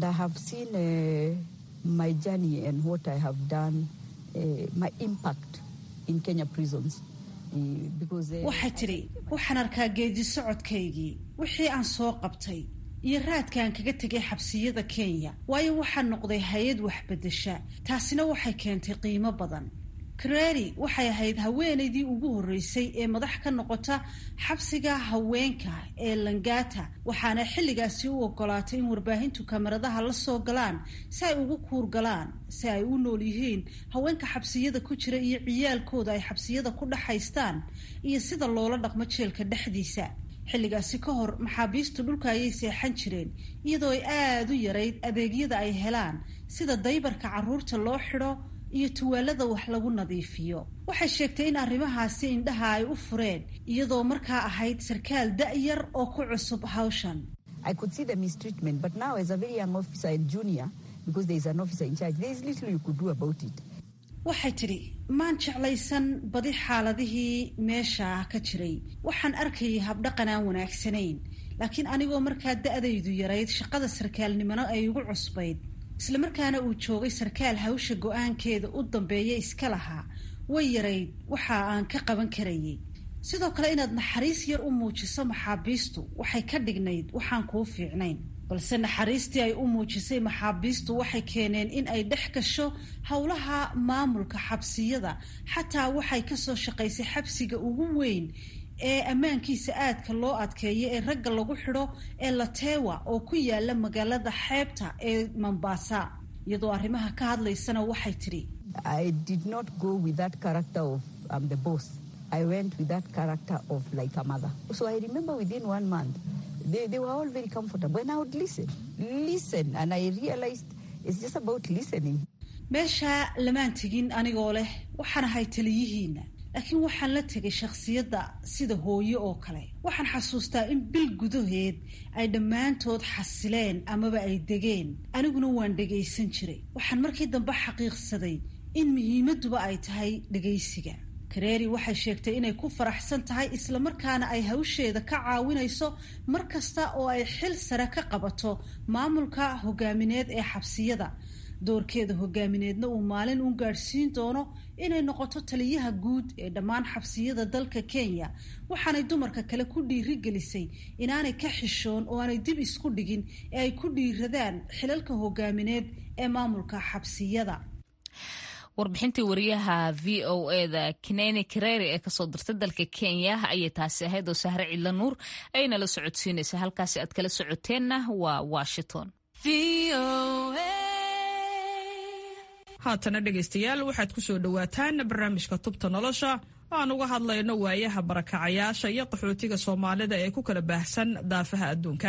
waxay tidhi waxaan arkaa geedi socodkaygii wixii aan soo qabtay iyo raadkaan kaga tegay xabsiyada kenya waayo waxaa noqday hay-ad waxbedesha taasina waxay keentay qiimo badan kareri waxay ahayd haweeneydii ugu horreysay ee madax ka noqota xabsiga haweenka ee langata waxaana xilligaasi u ogolaatay in warbaahintu kamaradaha la soo galaan si ay ugu kuur galaan si ay u nool yihiin haweenka xabsiyada ku jira iyo ciyaalkooda ay xabsiyada ku dhaxaystaan iyo sida loola dhaqmo jeelka dhexdiisa xilligaasi ka hor maxaabiistu dhulka ayay seexan jireen iyadoo ay aada u yarayd adeegyada ay helaan sida daybarka carruurta loo xidho iyo tuwaalada wax lagu nadiifiyo waxay sheegtay in arrimahaasi indhaha ay u fureen iyadoo markaa ahayd sarkaal da-yar oo ku cusub hawshan waxay tidhi maan jeclaysan badi xaaladihii meesha ka jiray waxaan arkayay habdhaqan aan wanaagsanayn laakiin anigoo markaa da-daydu yarayd shaqada sarkaalnimona ay ugu cusbayd islamarkaana uu joogay sarkaal hawsha go-aankeeda u dambeeya iska lahaa way yarayd waxa aan ka qaban karayay sidoo kale inaad naxariis yar u muujiso maxaabiistu waxay ka dhignayd waxaan kuu fiicnayn balse naxariistii ay u muujisay maxaabiistu waxay keeneen in ay dhex gasho howlaha maamulka xabsiyada xataa waxay kasoo shaqaysay xabsiga ugu weyn ee ammaankiisa aadka loo adkeeya ee ragga lagu xidho ee latewa oo ku yaala magaalada xeebta ee mombasa iyadoo arrimaha ka hadlaysana waxay tidhi They, they were all very comfortable. And I would listen, listen. And I realized it's just about listening. meesha lamaan tegin anigoo leh waxaan ahay taliyihiina laakiin waxaan la tegay shakhsiyadda sida hooyo oo kale waxaan xasuustaa in bil gudaheed ay dhammaantood xasileen amaba ay degeen aniguna waan dhegaysan jiray waxaan markii dambe xaqiiqsaday in muhiimadduba ay tahay dhegaysiga kareeri waxay sheegtay inay ku faraxsan tahay islamarkaana ay hawsheeda ka caawinayso mar kasta oo ay xil sare ka qabato maamulka hogaamineed ee xabsiyada doorkeeda hogaamineedna uu maalin u gaadhsiin doono inay noqoto taliyaha guud ee dhammaan xabsiyada dalka kenya waxaanay dumarka kale ku dhiirigelisay inaanay ka xishoon oo aanay dib isku dhigin ee ay ku dhiiradaan xilalka hogaamineed ee maamulka xabsiyada warbixintii wariyaha v o eda kineni kareri ee kasoo dirtay dalka kenya ayay taasi ahayd oo sahre cidla nuur ayna la socodsiinaysa halkaasi aad kala socoteenna waa washington haatana dhegaystayaal waxaad ku soo dhowaataan barnaamijka tubta nolosha aan uga hadlayno waayaha barakacayaasha iyo qaxootiga soomaalida ee ku kala baahsan daafaha adduunka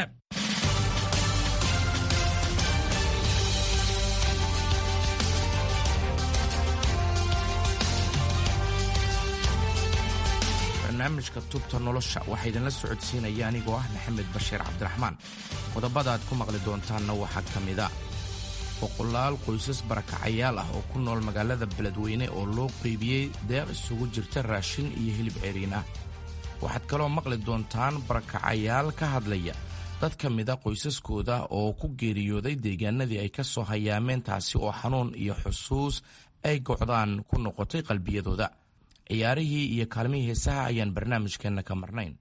barnaamijka tubta nolosha waxaa idinla socodsiinaya anigoo ah maxamed bashiir cabdiraxmaan qodobada aad ku maqli doontaanna waxaa ka mida boqolaal qoysas barakacayaal ah oo ku nool magaalada beledweyne oo loo qeybiyey deeq isugu jirta raashin iyo hilib ceriin ah waxaad kaloo maqli doontaan barakacayaal ka hadlaya dad ka mida qoysaskooda oo ku geeriyooday deegaanadii ay ka soo hayaameen taasi oo xanuun iyo xusuus ay gocdaan ku noqotay qalbiyadooda ciyaarihii iyo kaalmihii heesaha ayaan barnaamijkeenna ka marnayn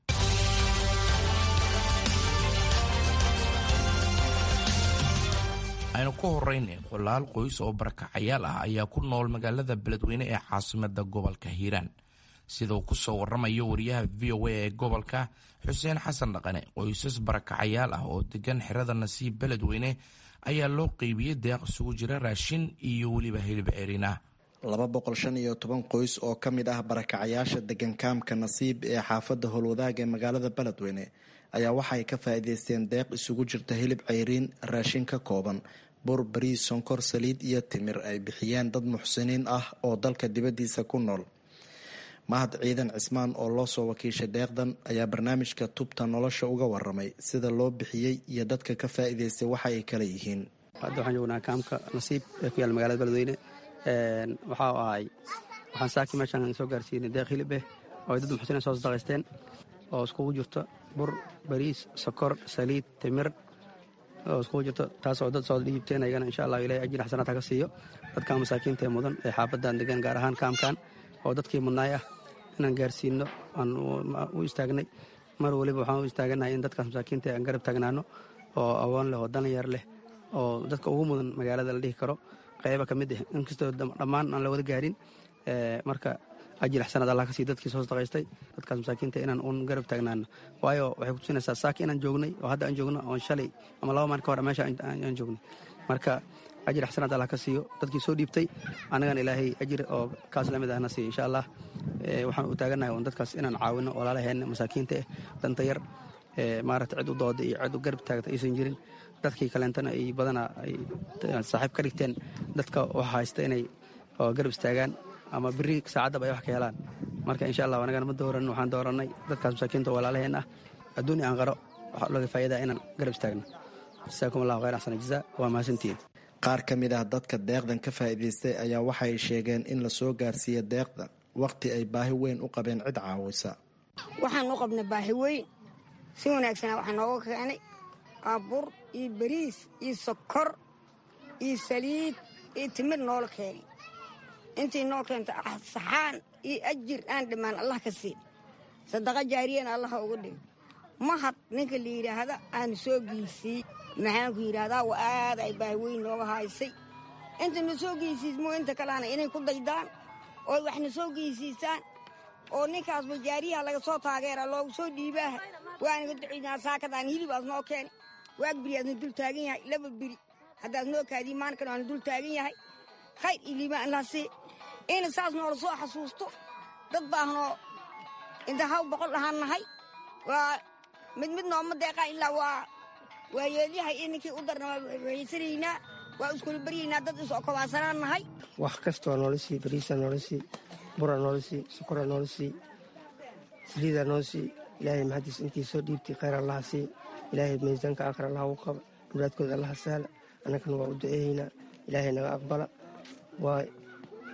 aynu ku horrayna boqolaal qoys oo barakacayaal ah ayaa ku nool magaalada beledweyne ee caasimada gobolka hiiraan sida uu ku soo warramayo wariyaha v o a ee gobolka xuseen xasan dhaqane qoysas barakacayaal ah oo degan xerada nasiib beledweyne ayaa loo qeybiyey deeq isugu jira raashin iyo weliba hilib cerin ah laba boqol shan iyo toban qoys oo ka mid ah barakacayaasha degan kaamka nasiib ee xaafadda howlwadaag ee magaalada beledweyne ayaa waxaay ka faa'iideysteen deeq isugu jirta hilib ceyriin raashin ka kooban bur bariis sonkor saliid iyo timir ay bixiyeen dad muxsiniin ah oo dalka dibaddiisa ku nool mahad ciidan cismaan oo loo soo wakiishay deeqdan ayaa barnaamijka tubta nolosha uga waramay sida loo bixiyey iyo dadka ka faa'iideystay waxa ay kala yihiin hadda waxaan joognaa kaamka nasiib ee ku yaala magaalada beledweyne waxaa ahay waxaan saaki meeshaan soo gaarsiinay deeq hilib eh oo ay dad muxsiniin soo sadaqaysteen oo iskugu jirto bur bariis sokor saliid timir oo iskugu jirto taasoo dad soo dhiibteen ayagana insha allah ilahay ajir xasanaad ha ka siiyo dadkan masaakiinta ee mudan ee xaafadan degan gaar ahaan kaamkan oo dadkii mudnaay ah inaan gaarsiino aan u istaagnay mar weliba waxaan u istaaganahay in dadkaas masaakiinta aan garab taagnaano oo awoon leh oo dalinyar leh oo dadka ugu mudan magaalada la dhihi karo qayba ka mid ah inkastoo dhammaan aan la wada gaarin marka ajir xasanaad allah ka sii dadkii soo sadaqaystay dadkaas masaakiinta inaan uun garab taagnaano waayo waxay kutusinaysaa saaki inaan joognay oo hadda aan joogno oon shalay ama laba maalin ka hor meesha aan joognay marka ajir xasanaad allah ka siiyo dadkii soo dhiibtay annagana ilaahay ajir oo kaas lamid ahna siiyo insha allah waxaan u taaganahay un dadkaas inaan caawino walaalaheenna masaakiinta eh danta yar maaragta cid u dooda iyo cid u garab taagta aysan jirin dadkii kaleentana ay badana ay saaxiib ka dhigteen dadka waxa haysta inay garab istaagaan ama beri saacaddaba ay wax ka helaan marka insha allah anagana ma dooran waxaan doorannay dadkaas masaakiinta walaalaheen ah adduuni aan qaro waxaa looga faa'iidaa inaan garab istaagno jasaakum allahu khayr axsana jazaa waa mahadsantihiin qaar ka mid ah dadka deeqdan ka faa'iidaystay ayaa waxay sheegeen in la soo gaarsiiya deeqda wakhti ay baahi weyn u qabeen cid caawisa waxaan u qabnay baahi weyn si wanaagsana waxaa nooga keenay waa bur iyo bariis iyo sokor iyo saliid iyo timir noola keenay intii noo keenta saxaan iyo ajir aan dhammaan allah ka siin sadaqa jaariyana allaha uga dhigo mahad ninka la yidhaahda aanu soo geysiyey maxaanku yidhaahdaa wa aad ay baahi weyn nooga haysay inta na soo geysiismo inta kaleana inay ku daydaan oo waxna soo geysiisaan oo ninkaasba jaariyaha laga soo taageera loogu soo dhiibaaha waanaga ducaynaa saakadaan hilib aad noo keeni waag beri aadna dul taagan yahay laba beri haddaad noo kaadiyi maalinkan aana dul taagan yahay khayr iyo liibaan allah sii ina saas noola soo xasuusto dad baahnoo inta haw boqol ahaan nahay waa mid mid nooma deeqaa ilaa waa waa yeelyahay iyo ninkii u darna waa waysanaynaa waa iskula baryaynaa dad isoo kobaasanaan nahay wax kastoo noola sii bariisa noola sii bura noola sii sukura noola sii saliida noola sii ilaahay maxadiis intii soo dhiibtay khayr allaha sii ilaahay miisaanka aakhir allaha u qaba muraadkooda allaha sahla annagana waa u duceeyeynaa ilaahay naga aqbala waa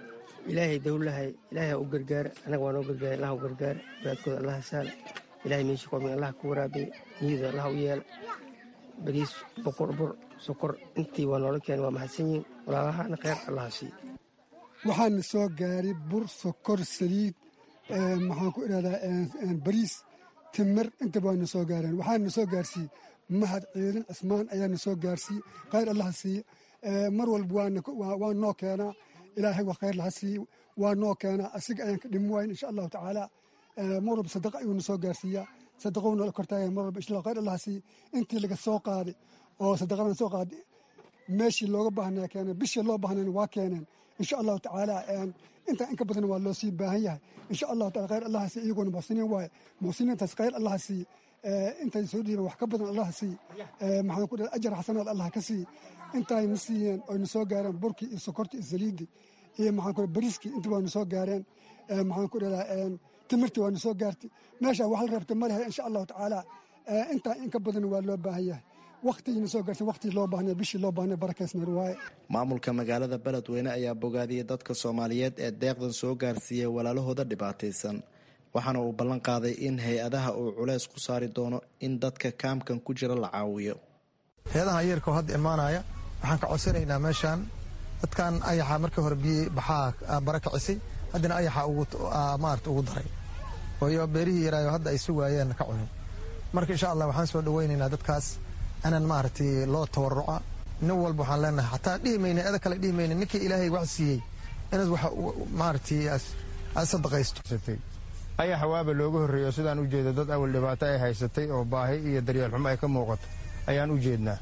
ilaahay dowlahay ilaahay ha u gargaara annaga waa noo gargaara allah u gargaara wadaadkooda allaha saala ilaahay meeshii koomi allah ku waraabiya niyada allah u yeela bariis boqor bur sokor intii waa noola keena waa mahadsan yihiin walaalahaana kheyr allaha siiya waxaana soo gaaray bur sokor saliid maxaan ku idhahdaa bariis timir intaba waana soo gaareen waxaana soo gaarsiiyey mahad ciidan cismaan ayaana soo gaarsiiyey khayr allaha siiya mar walba waa noo keenaa ilaahay waa khayr laha siiye waa noo keenaa asiga ayaan ka dhimi wayn insha allahu tacaala mar walba sadaqa ayuuna soo gaarsiiyaa sadaqou noola kortaagay mar walba insha khayr allaha siiye intii laga soo qaaday oo sadaqadan soo qaaday meeshii looga baahnaa keeneen bishii loo baahnayna waa keeneen insha allahu tacaala intaa inka badan waa loo sii baahan yahay insha allahu taala khayr allaha siiye iyaguna muxsiniin waaye muxsiniintaas khayr allaha siiye intay soo dhiiban wax ka badan allaha siiye maxaan ku dhaha ajar xasanaad allah ka siiye intaayna siiyeen oyna soo gaareen burkii iyo sokortii iyo saliiddii iyo maxaan ku bariiskii intii waana soo gaareen maxaan ku dhahaa timirtii waana soo gaartay meeshaa wax la reebta ma lehe insha allahu tacaala intaa inka badan waa loo baahan yahay wakhtigiina soo gaarsan wakhtigii loo baahnay bishii loo baahnay barakaysneer waaye maamulka magaalada beledweyne ayaa bogaadiyey dadka soomaaliyeed ee deeqdan soo gaarsiiyey walaalahooda dhibaataysan waxaana uu ballan qaaday in hay-adaha uu culays ku saari doono in dadka kaamkan ku jira la caawiyo hay-adaha yeerka oo hadda imaanaya waxaan ka codsanaynaa meeshaan dadkan ayaxa markii hore biyi baxaa bara kicisay haddana ayaxa maarata ugu daray ooyo beerihii yaraayo hadda ay si waayeen ka cunin marka insha allah waxaan soo dhawaynaynaa dadkaas inaan maaragtay loo tawaruca nin walba waxaan leenahay xataa dhihi mayna eda kale dhihi mayna ninkii ilaahay wax siiyey inaad wax maaragtay aad sadaqaysto ayaxa waaba looga horreeyo sidaan u jeeda dad awal dhibaato ay haysatay oo baahi iyo daryeel xumo ay ka muuqato ayaan u jeednaa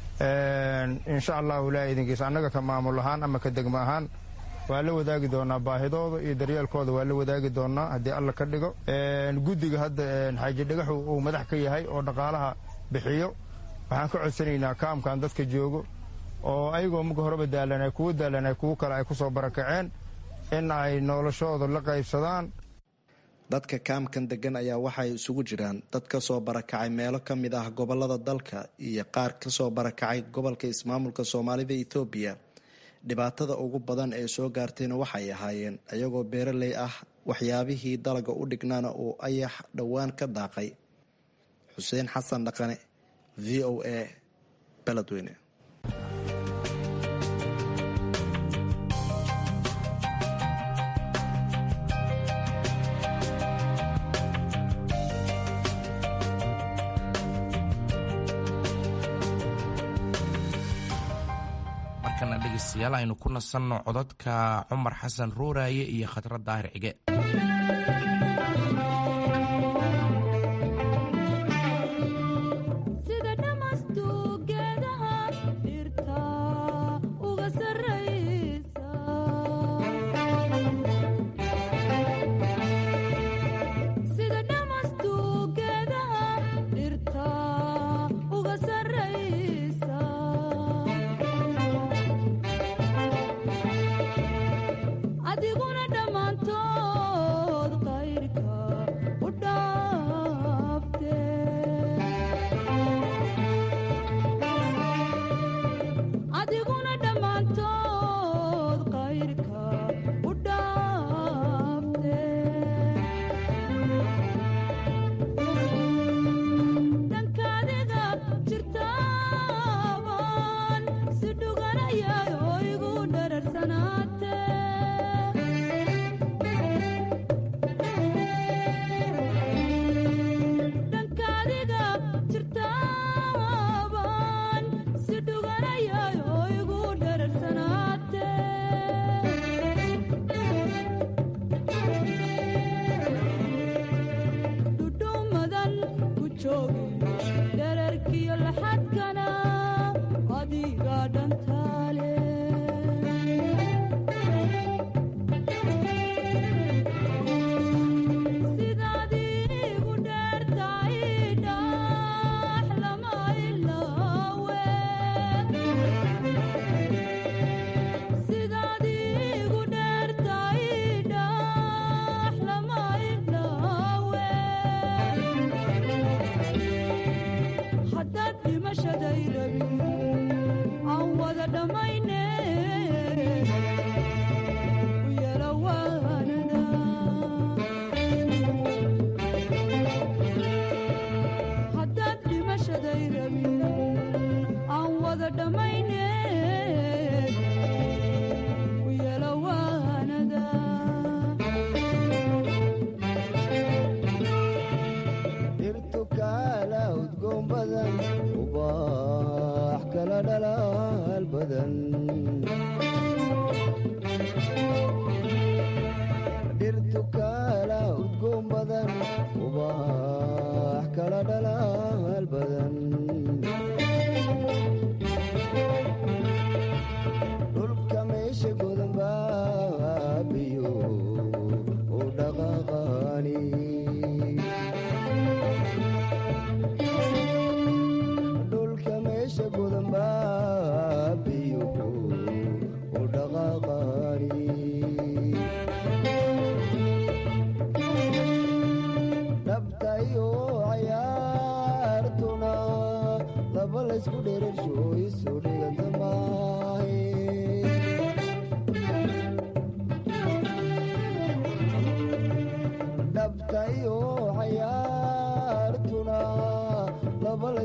insha allahu ilaahay idinkiisa annaga ka maamul ahaan ama ka degmo ahaan waa la wadaagi doonaa baahidooda iyo daryeelkooda waa la wadaagi doonaa haddii alla ka dhigo guddiga hadda xaaji dhagaxu uu madax ka yahay oo dhaqaalaha bixiyo waxaan ka codsanaynaa kaamkan dadka joogo oo ayagoo muga horeba daalanay kuwa daalanay kuwo kale ay ku soo barakaceen in ay noloshooda la qaybsadaan dadka kaamkan degan ayaa waxay isugu jiraan dad ka soo barakacay meelo ka mid ah gobolada dalka iyo qaar ka soo barakacay gobolka ismaamulka soomaalida etoobiya dhibaatada ugu badan ee soo gaartayna waxay ahaayeen ayagoo beeraley ah waxyaabihii dalaga u dhignaana uu ayax dhowaan ka daaqay xuseen xasan dhaqane v o a beledweyne markana dhegeystayaal aynu ku nasanno codadka cumar xasan ruuraaye iyo khadra daahir cige adiguna dhammaantood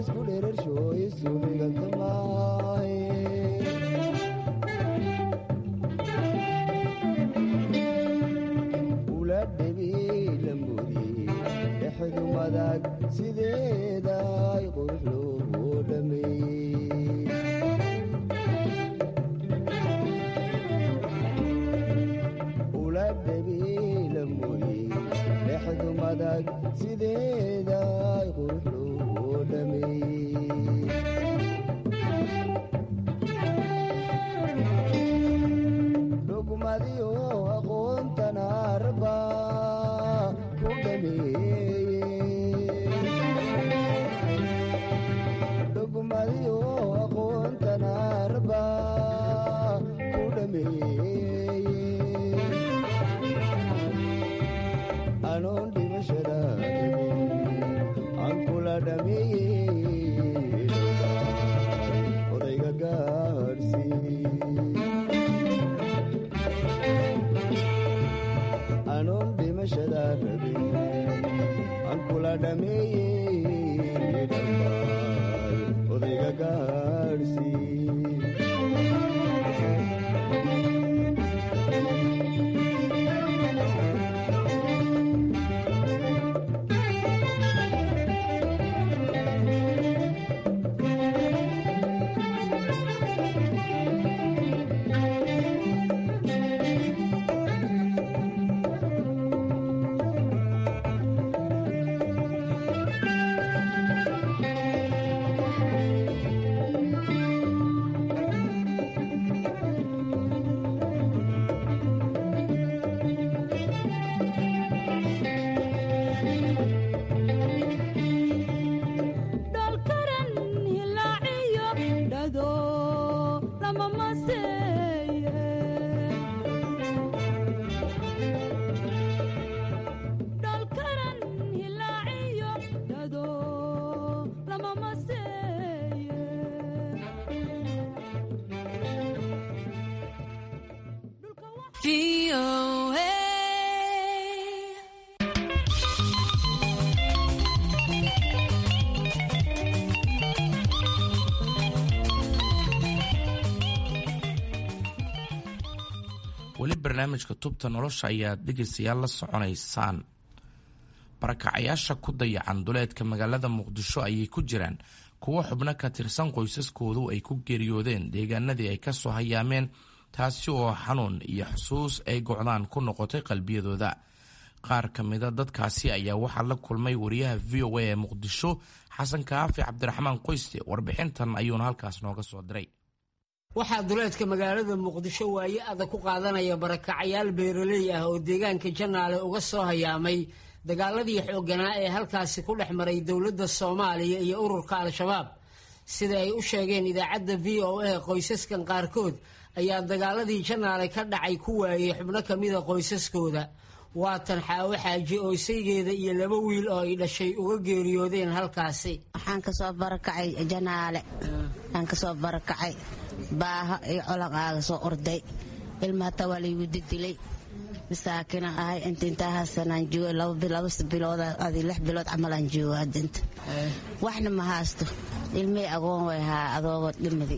isku dherersho isubigantamaaye ula dhebilamudi dhexdu madag sideeday qurux loo dhameeyey ula dhebilamudi dhexdu madag sideeday qurux loo dhameeyey dhugmadiyo aqoontana raba ku dhameeye dhugmadiyo aqoontana raba ku dhameeye anoon dhimashada aan kula dhameeye odayga gaadhsii anoon dhimashada rabin aan kula dhameeye dhammaay odayga gaadhsii dholkaran hilaaciyo dhado lama maseeye dholkaran hilaaciyo dhado lama maseeye weli barnaamijka tubta nolosha ayaad dhegaystayaal la soconaysaan barakacayaasha ku dayacan duleedka magaalada muqdisho ayay ku jiraan kuwo xubno ka tirsan qoysaskoodu ay ku geeriyoodeen deegaanadii ay ka soo hayaameen taasi oo xanuun iyo xusuus ay gocdaan ku noqotay qalbiyadooda qaar ka mida dadkaasi ayaa waxaa la kulmay wariyaha v o a ee muqdisho xasan kaafi cabdiraxmaan qoyste warbixintan ayuuna halkaas nooga soo diray waxaa duleedka magaalada muqdisho waaye adag ku qaadanaya barakacayaal beeraley ah oo deegaanka janaale uga soo hayaamay dagaaladii xoogganaa ee halkaasi ku dhex maray dowladda soomaaliya iyo ururka al-shabaab sida ay u sheegeen idaacadda v o a qoysaskan qaarkood ayaa dagaaladii janaale ka dhacay ku waayey xubno ka mida qoysaskooda waatan xaawo xaaji oo isaygeeda iyo laba wiil oo ay dhashay uga geeriyoodeen halkaasi waxaan kasoo barakacay janaale waxaan kasoo barakacay baaha iyo colan aaga soo orday ilma hataa waa laygu didilay masaakina ahay inta intaa hasanaan joogo laba bilood adi lix bilood camalaan joogo hadda inta waxna ma haasto ilmihii agoon way haa adoogo dhimadi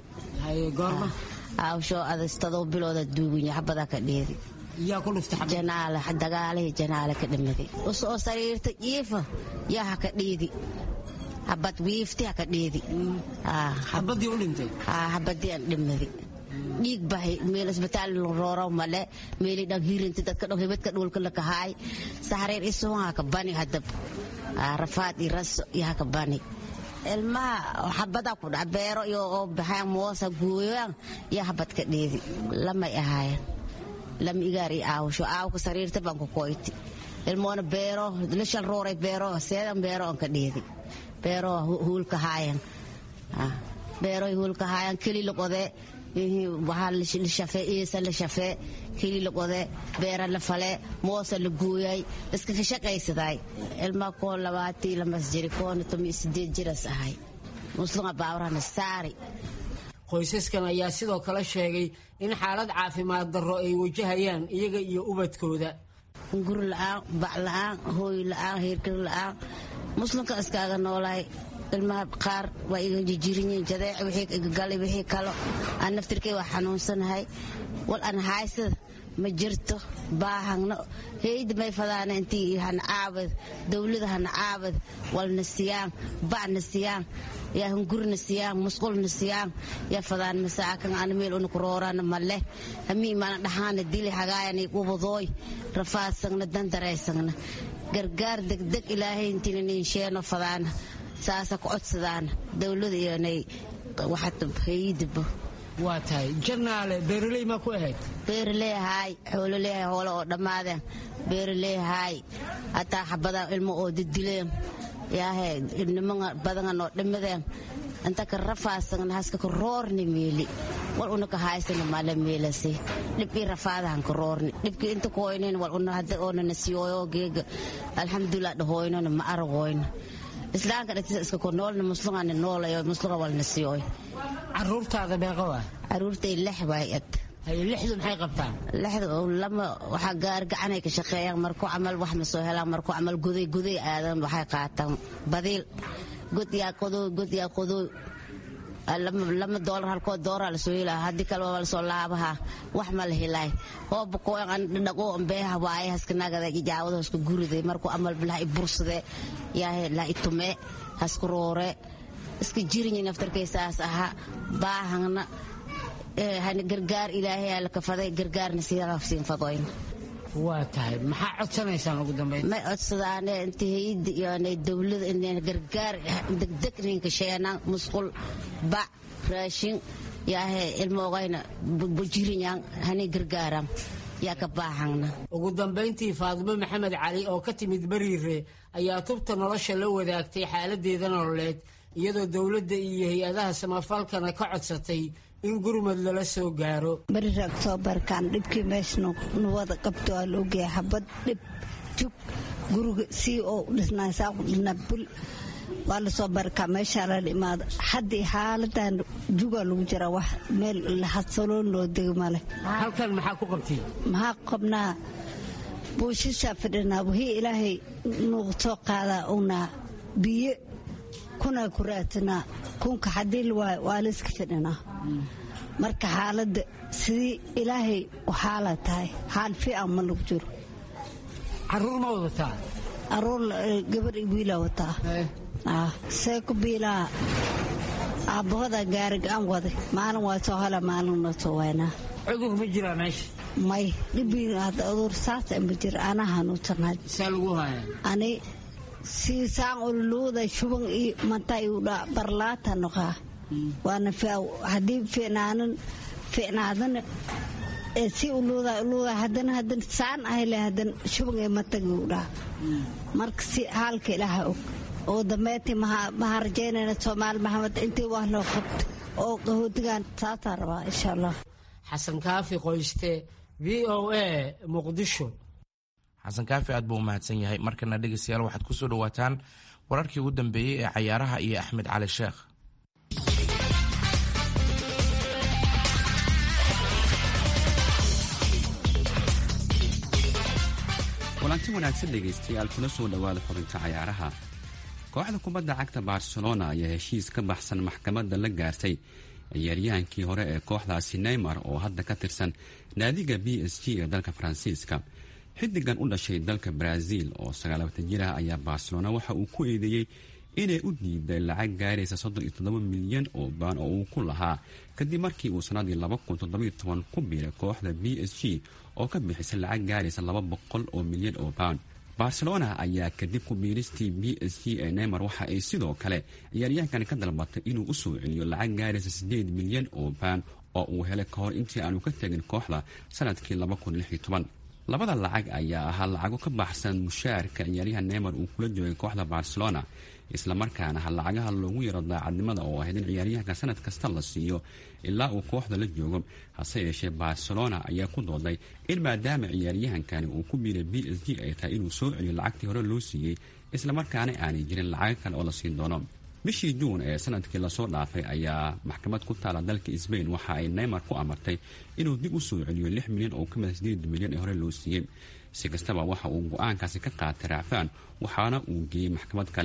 aawshoo adastadoo bilooda duugunya xabadaa ka dheedi janaale dagaalihii janaale ka dhimadi usoo sariirta jiifa yaa haka dhiidi habad wiifti haka dhiidi xabadii u dhintay habadii aan dhimadi dhiig bahay meel isbitaal rooro male meeli dhan hirinti dadka dhan hebadka dhulka la kahaay saxreer isuun haka bani hadab rafaad iyo raso iyo haka bani ilmaha xabadaa ku dhac beero iyo oo baxaan moosa gooyaan iyo habad ka dheedi lamay ahaayeen lama igaar iyo aawsho aawka sariirta baan ku koyti ilmoona beero lishal rooray beero seedan beero on ka dheedi beero huulka haayan beero huulka haayan keli loqode waxaa la shafee iisa la shafee keli loqode beera la fale moosa la gooyay iska ka shaqaysaday ilmaa koo labaatii lamas jiri koona tomi sideed jiras ahay muslima baawrana saari qoysaskan ayaa sidoo kale sheegay in xaalad caafimaad darro ay wajahayaan iyaga iyo ubadkooda guri la'aan bac la'aan hooy la'aan heerkar la'aan muslimka iskaaga noolahay ilmaha qaar waa iga jijirinyiin jadeec wixii iga galay wixii kalo aan naftirkay waa xanuunsanahay wal aan haysada ma jirto baahangna heyda may fadaana intii hana caabad dowlada hana caabad walna siyaan bacna siyaan yaa hungurna siyaan musqulna siyaan yaa fadaan masaakan ana meel una kuroorana male hamii mana dhahaana dili hagaayana ubadooy rafaadsagna dandareysagna gargaar degdeg ilaahay intiina ninsheeno fadaana saasa ku codsadaana dowlada iyonay waxata heyidaba waa tahay janaale beeraley maa ku ahayd beeraleehaay xoololeehay hoole oo dhammaadeen beeraleehaay hataa xabadaa ilmo oo didileen yaahe nimaa badangan oo dhimadeen inta ka rafaasagna haska ka roorni meeli wal una ka haysana mala meelasi dhibkii rafaadahan ka roorni dhibkii inta koynin wal una hadda oonana siyooyo geega alxamdulilah dhahoynona ma aragoyno islaamka dhagtiisa iska ko noolna muslugana noolayo musluga walna siyooy caruurtaada meeqa waa caruurtay lex waay ad lixdu maxay qabtaan lexda lama waxaa gaar gacanay ka shaqeeyaan markuu camal wax ma soo helaan markuu camal guday guday aadan waxay qaataan badiil god yaa qodooy god yaa qodooy lama doolar halkoo dooraa lasoo helaa haddii kale waa lasoo laabahaa wax ma la helaay hooba kooyan dhaqoo beeha waaye haska nagada ijaawada haska guriday markuu amal bilaha i bursade yaahe la i tumee haska roore iska jirinyi naftarkay saas ahaa baahangna gargaar ilaahay aa la kafaday gargaarna sidaafsiin fadoyn waa tahay maxaa codsanaysaan ugu dambayn may codsadaane inta hayada iyo dowlada in gargaar degdeg ninka sheenaan musqul bac raashin yaahe ilmoogayna jirinyan hani gargaaran yaa ka baahangna ugu dambayntii faadimo maxamed cali oo ka timid bariire ayaa tubta nolosha la wadaagtay xaaladeeda nololeed iyadoo dowladda iyo hay-adaha samafalkana ka codsatay in gurmad lala soo gaaro bariira oktoobarkan dhibkii meesha nuwada qabto waa la ogyahay xabad dhib jug guriga sii oo dhisnaysaa ku dhisnaa bul waa lasoo barkaa meeshaa lala imaado haddii xaaladan jugaa lagu jiraa wax meel hadsaloon loo dego male halkan maxaa ku qabtay maxaa qabnaa buushashaa fidhinaa wixii ilaahay nuugu soo qaadaa unaa biyo kunaa ku raadsanaa kunka haddii lawaayo waa layska fidhinaa marka xaaladda sidii ilaahay waxaala tahay xaal fiican ma lagu jiro caruur ma wadataa caruur gabar i wiila wataa see ku biilaa aabbahooda gaari ga-an waday maalin waa soo hala maalin waa soo waynaa cudur ma jiraa meesha may dhibii aduur saasa ma jira anaa hanuunsanahay saa lagu haya ani siisaan ululuuda shuban iyo manta iudha barlaata noqaa waana haddii fiicnaanan fiicnaadana ee si uluuda uluuda haddana haddana saan ahle haddana shuban ee mataga udhaa marka si haalka ilaaha og oo dambeyntii maha rajaynayna soomaali maxamed intii wax loo qabta oo qahootigan saasaa rabaa insha allah xasan kaafi qoyste v o a muqdisho xasan kaafi aad buu u mahadsan yahay markana dhegeystayaal waxaad ku soo dhowaataan wararkii ugu dambeeyey ee cayaaraha iyo axmed cali sheekh kulanti wanaagsan dhegaystayaal kuna soo dhowaada xubinta cayaaraha kooxda kubadda cagta barcelona ayaa heshiis ka baxsan maxkamadda la gaartay ciyaaryahaankii hore ee kooxdaasi neymar oo hadda ka tirsan naadiga b s g ee dalka faransiiska xidigan u dhashay dalka brazil oo sagaalabatan jir ah ayaa barcelona waxa uu ku eedeeyey inay u diiday lacag gaaraysa soddon iyo toddoba milyan oo baan oo uu ku lahaa kadib markii uu sannadii laba kun toddobiyo toban ku biiray kooxda b s g oo ka bixisay lacag gaaraysa laba boqol oo milyan oo baan barcelona ayaa kadib ku biiristii b s g ee neymar waxa ay sidoo kale ciyaaryahankani ka dalbatay inuu u soo celiyo lacag gaaraysa siddeed milyan oo baan oo uu helay ka hor intii aanu ka tegin kooxda sanadkii laba kun lix iyo toban labada lacag ayaa ahaa lacago ka baxsan mushaarka ciyaaryahan neymar uu kula joogay kooxda barcelona islamarkaana ha lacagaha loogu yaro daacadnimada oo ahayd in ciyaaryahanka sanad kasta la siiyo ilaa uu kooxda la joogo hase yeeshee barcelona ayaa ku dooday in maadaama ciyaaryahankani uu ku biiray b s g ay tahay inuu soo celiyo lacagtii hore loo siiyey islamarkaana aanay jirin lacago kale oo la siin doono bishii juun ee sanadkii lasoo dhaafay ayaa maxkamad ku taala dalka sbain waxa ay neymar ku amartay inuu dib u soo celiyo lix milyan oo ka mida sideed milyan ee hore loo siiyey si kastaba waxa uu go-aankaasi ka qaatay raacfaan waxaana uu geeyey maxkamad kale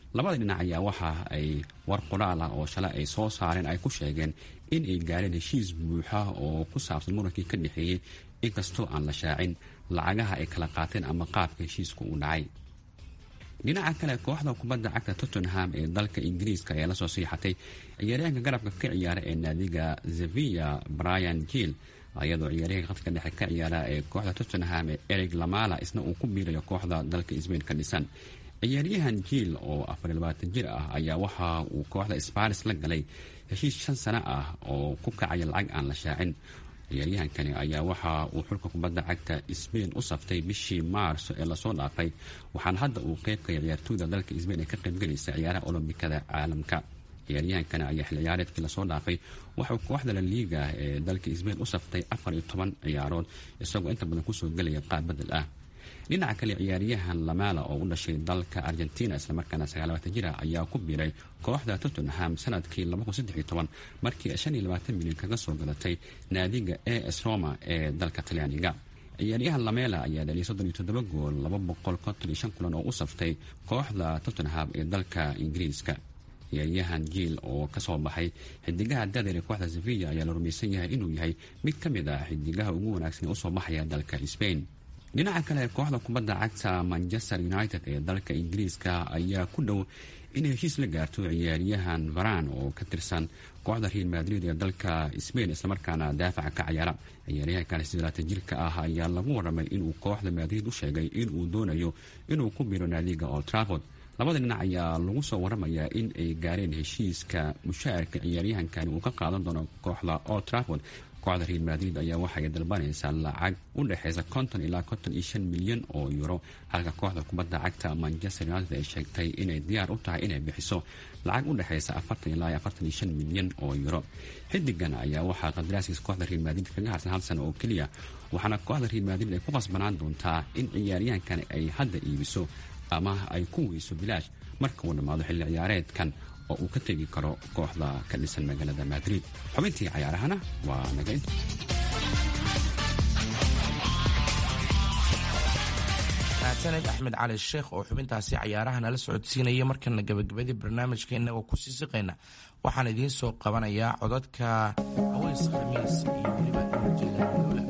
labada dhinac ayaa waxa ay war qoraal ah oo shalay ay soo saareen ay ku sheegeen in ay gaareen heshiis buuxa oo ku saabsan murankii ka dhexeeyey inkastoo aan la shaacin lacagaha ay kala qaateen ama qaabka heshiisku uu dhacay dhinaca kale kooxda kubadda cagta tottenham ee dalka ingiriiska ayaa lasoo siixatay ciyaaryahanka garabka ka ciyaara ee naadiga sevilla brian jill iyadoo ciyaaryahanka khadka dhexe ka ciyaara ee kooxda tottenham ee eric lamala isna uu ku biirayo kooxda dalka sbain ka dhisan ciyaaryahan jiil oo afar labaatan jir ah ayaa waxa uu kooxda sparis la galay heshiis shan sano ah oo ku kacaya lacag aan la shaacin ciyaaryahankani ayaa waxa uu xulka kubadda cagta sbain u saftay bishii maarso ee lasoo dhaafay waxaana hadda uu qeybkaya ciyaartooyda dalka sbain ee ka qaybgelaysa ciyaaraha olombikada caalamka ciyaaryahankani ayaa xil ciyaareedkii lasoo dhaafay waxauu kooxda la liiga ee dalka sbain u saftay afar iyo toban ciyaarood isagoo inta badan kusoo gelaya qaab bedel ah dhinaca kale ciyaaryahan lamala oo u dhashay dalka argentina islamarkaana sagaalabatan jir ah ayaa ku biiray kooxda tottenham sanadkii markii milyan kaga soo gadatay naadiga a s roma ee dalka talyaaniga ciyaaryahan lamela ayaa dhaliyay gool kulan oo u saftay kooxda tottenham ee dalka ingiriiska ciyaaryahan jiil oo kasoo baxay xidigaha dadeer ee kooxda sevilla ayaa la rumaysan yahay inuu yahay mid ka mid ah xidigaha ugu wanaagsan ee usoo baxaya dalka spain dhinaca kale kooxda kubadda cagta manchester united ee dalka ingiriiska ayaa ku dhow inay heshiis la gaarto ciyaaryahan varan oo ka tirsan kooxda real madrid ee dalka spain islamarkaana daafaca ka ciyaara ciyaaryahankan sideelaatan jirka ah ayaa lagu waramay inuu kooxda madrid u sheegay inuu doonayo inuu ku biro naadiga old trafford labada dhinac ayaa lagu soo waramayaa in ay gaareen heshiiska mushaarka ciyaaryahankani uu ka qaadan doono kooxda old trafford kooxda real madrid ayaa waxay dalbanaysaa lacag u dhexeysa konton ilaa konton iyo shan milyan oo euro halka kooxda kubadda cagta manchester united ay sheegtay inay diyaar u tahay inay bixiso lacag u dhexeysa afartan ilaa afartan iyo shan milyan oo euro xidigan ayaa waxaa qadaraaskiisa kooxda real madrid kaga harsan hal sano oo keliya waxaana kooxda real madrid ay ku qasbanaan doontaa in ciyaaryahankani ay hadda iibiso ama ay ku weyso bilaash marka uu dhammaado xilli ciyaareedkan oo uu ka tegi karo kooxda ka dhisan magaalada madrid xubintii cayaarahana waa naga inta mahadsaned axmed cali sheekh oo xubintaasi cayaaraha nala socodsiinaya markana gabagabadii barnaamijkeena oo kusii siqayna waxaan idiin soo qabanayaa codadka aweys khamiis iyo weliba ujeedaaloola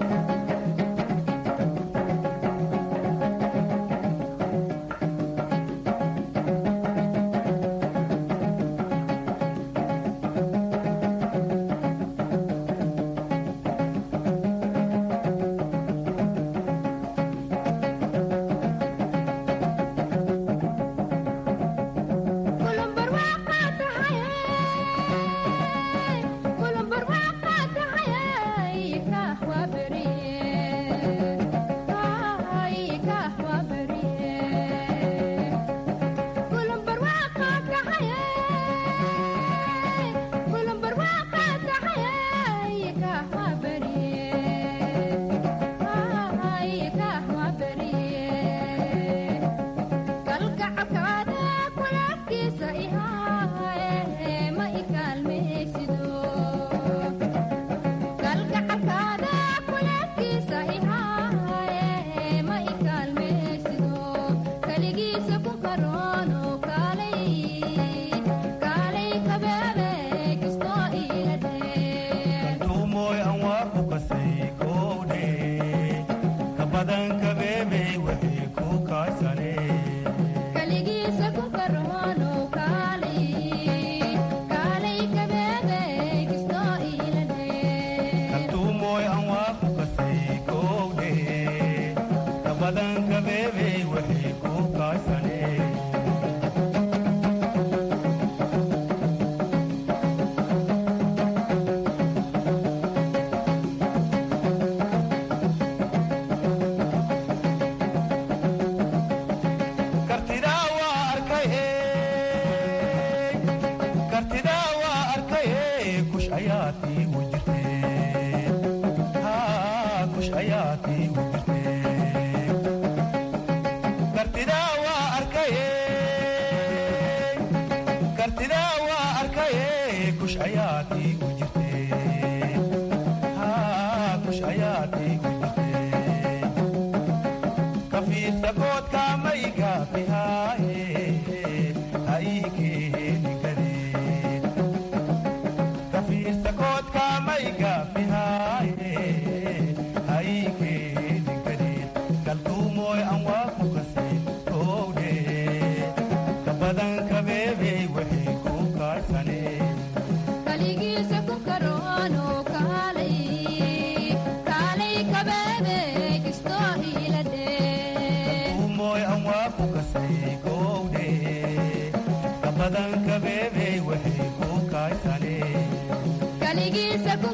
kafiirta koodka mayga bihaaye ha ii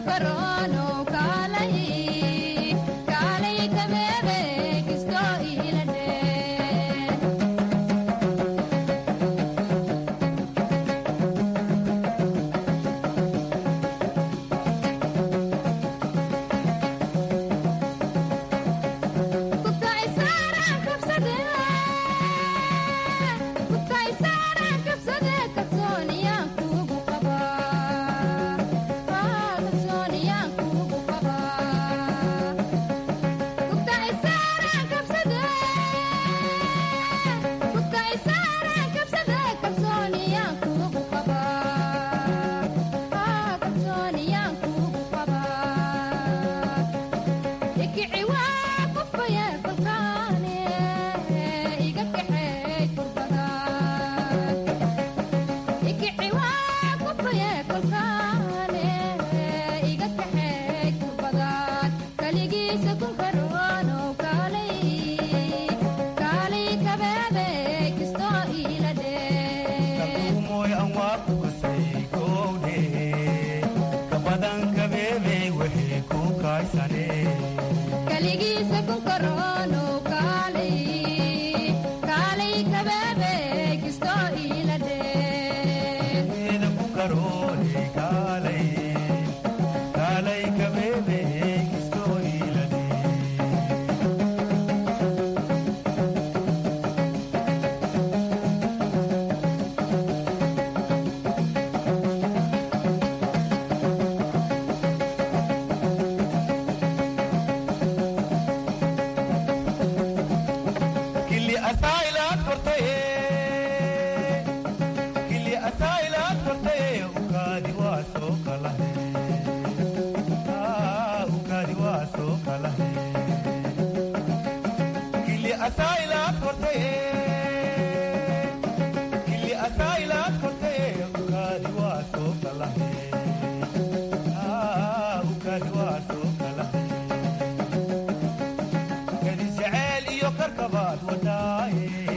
jaceyl iyo karkabaad wadaaye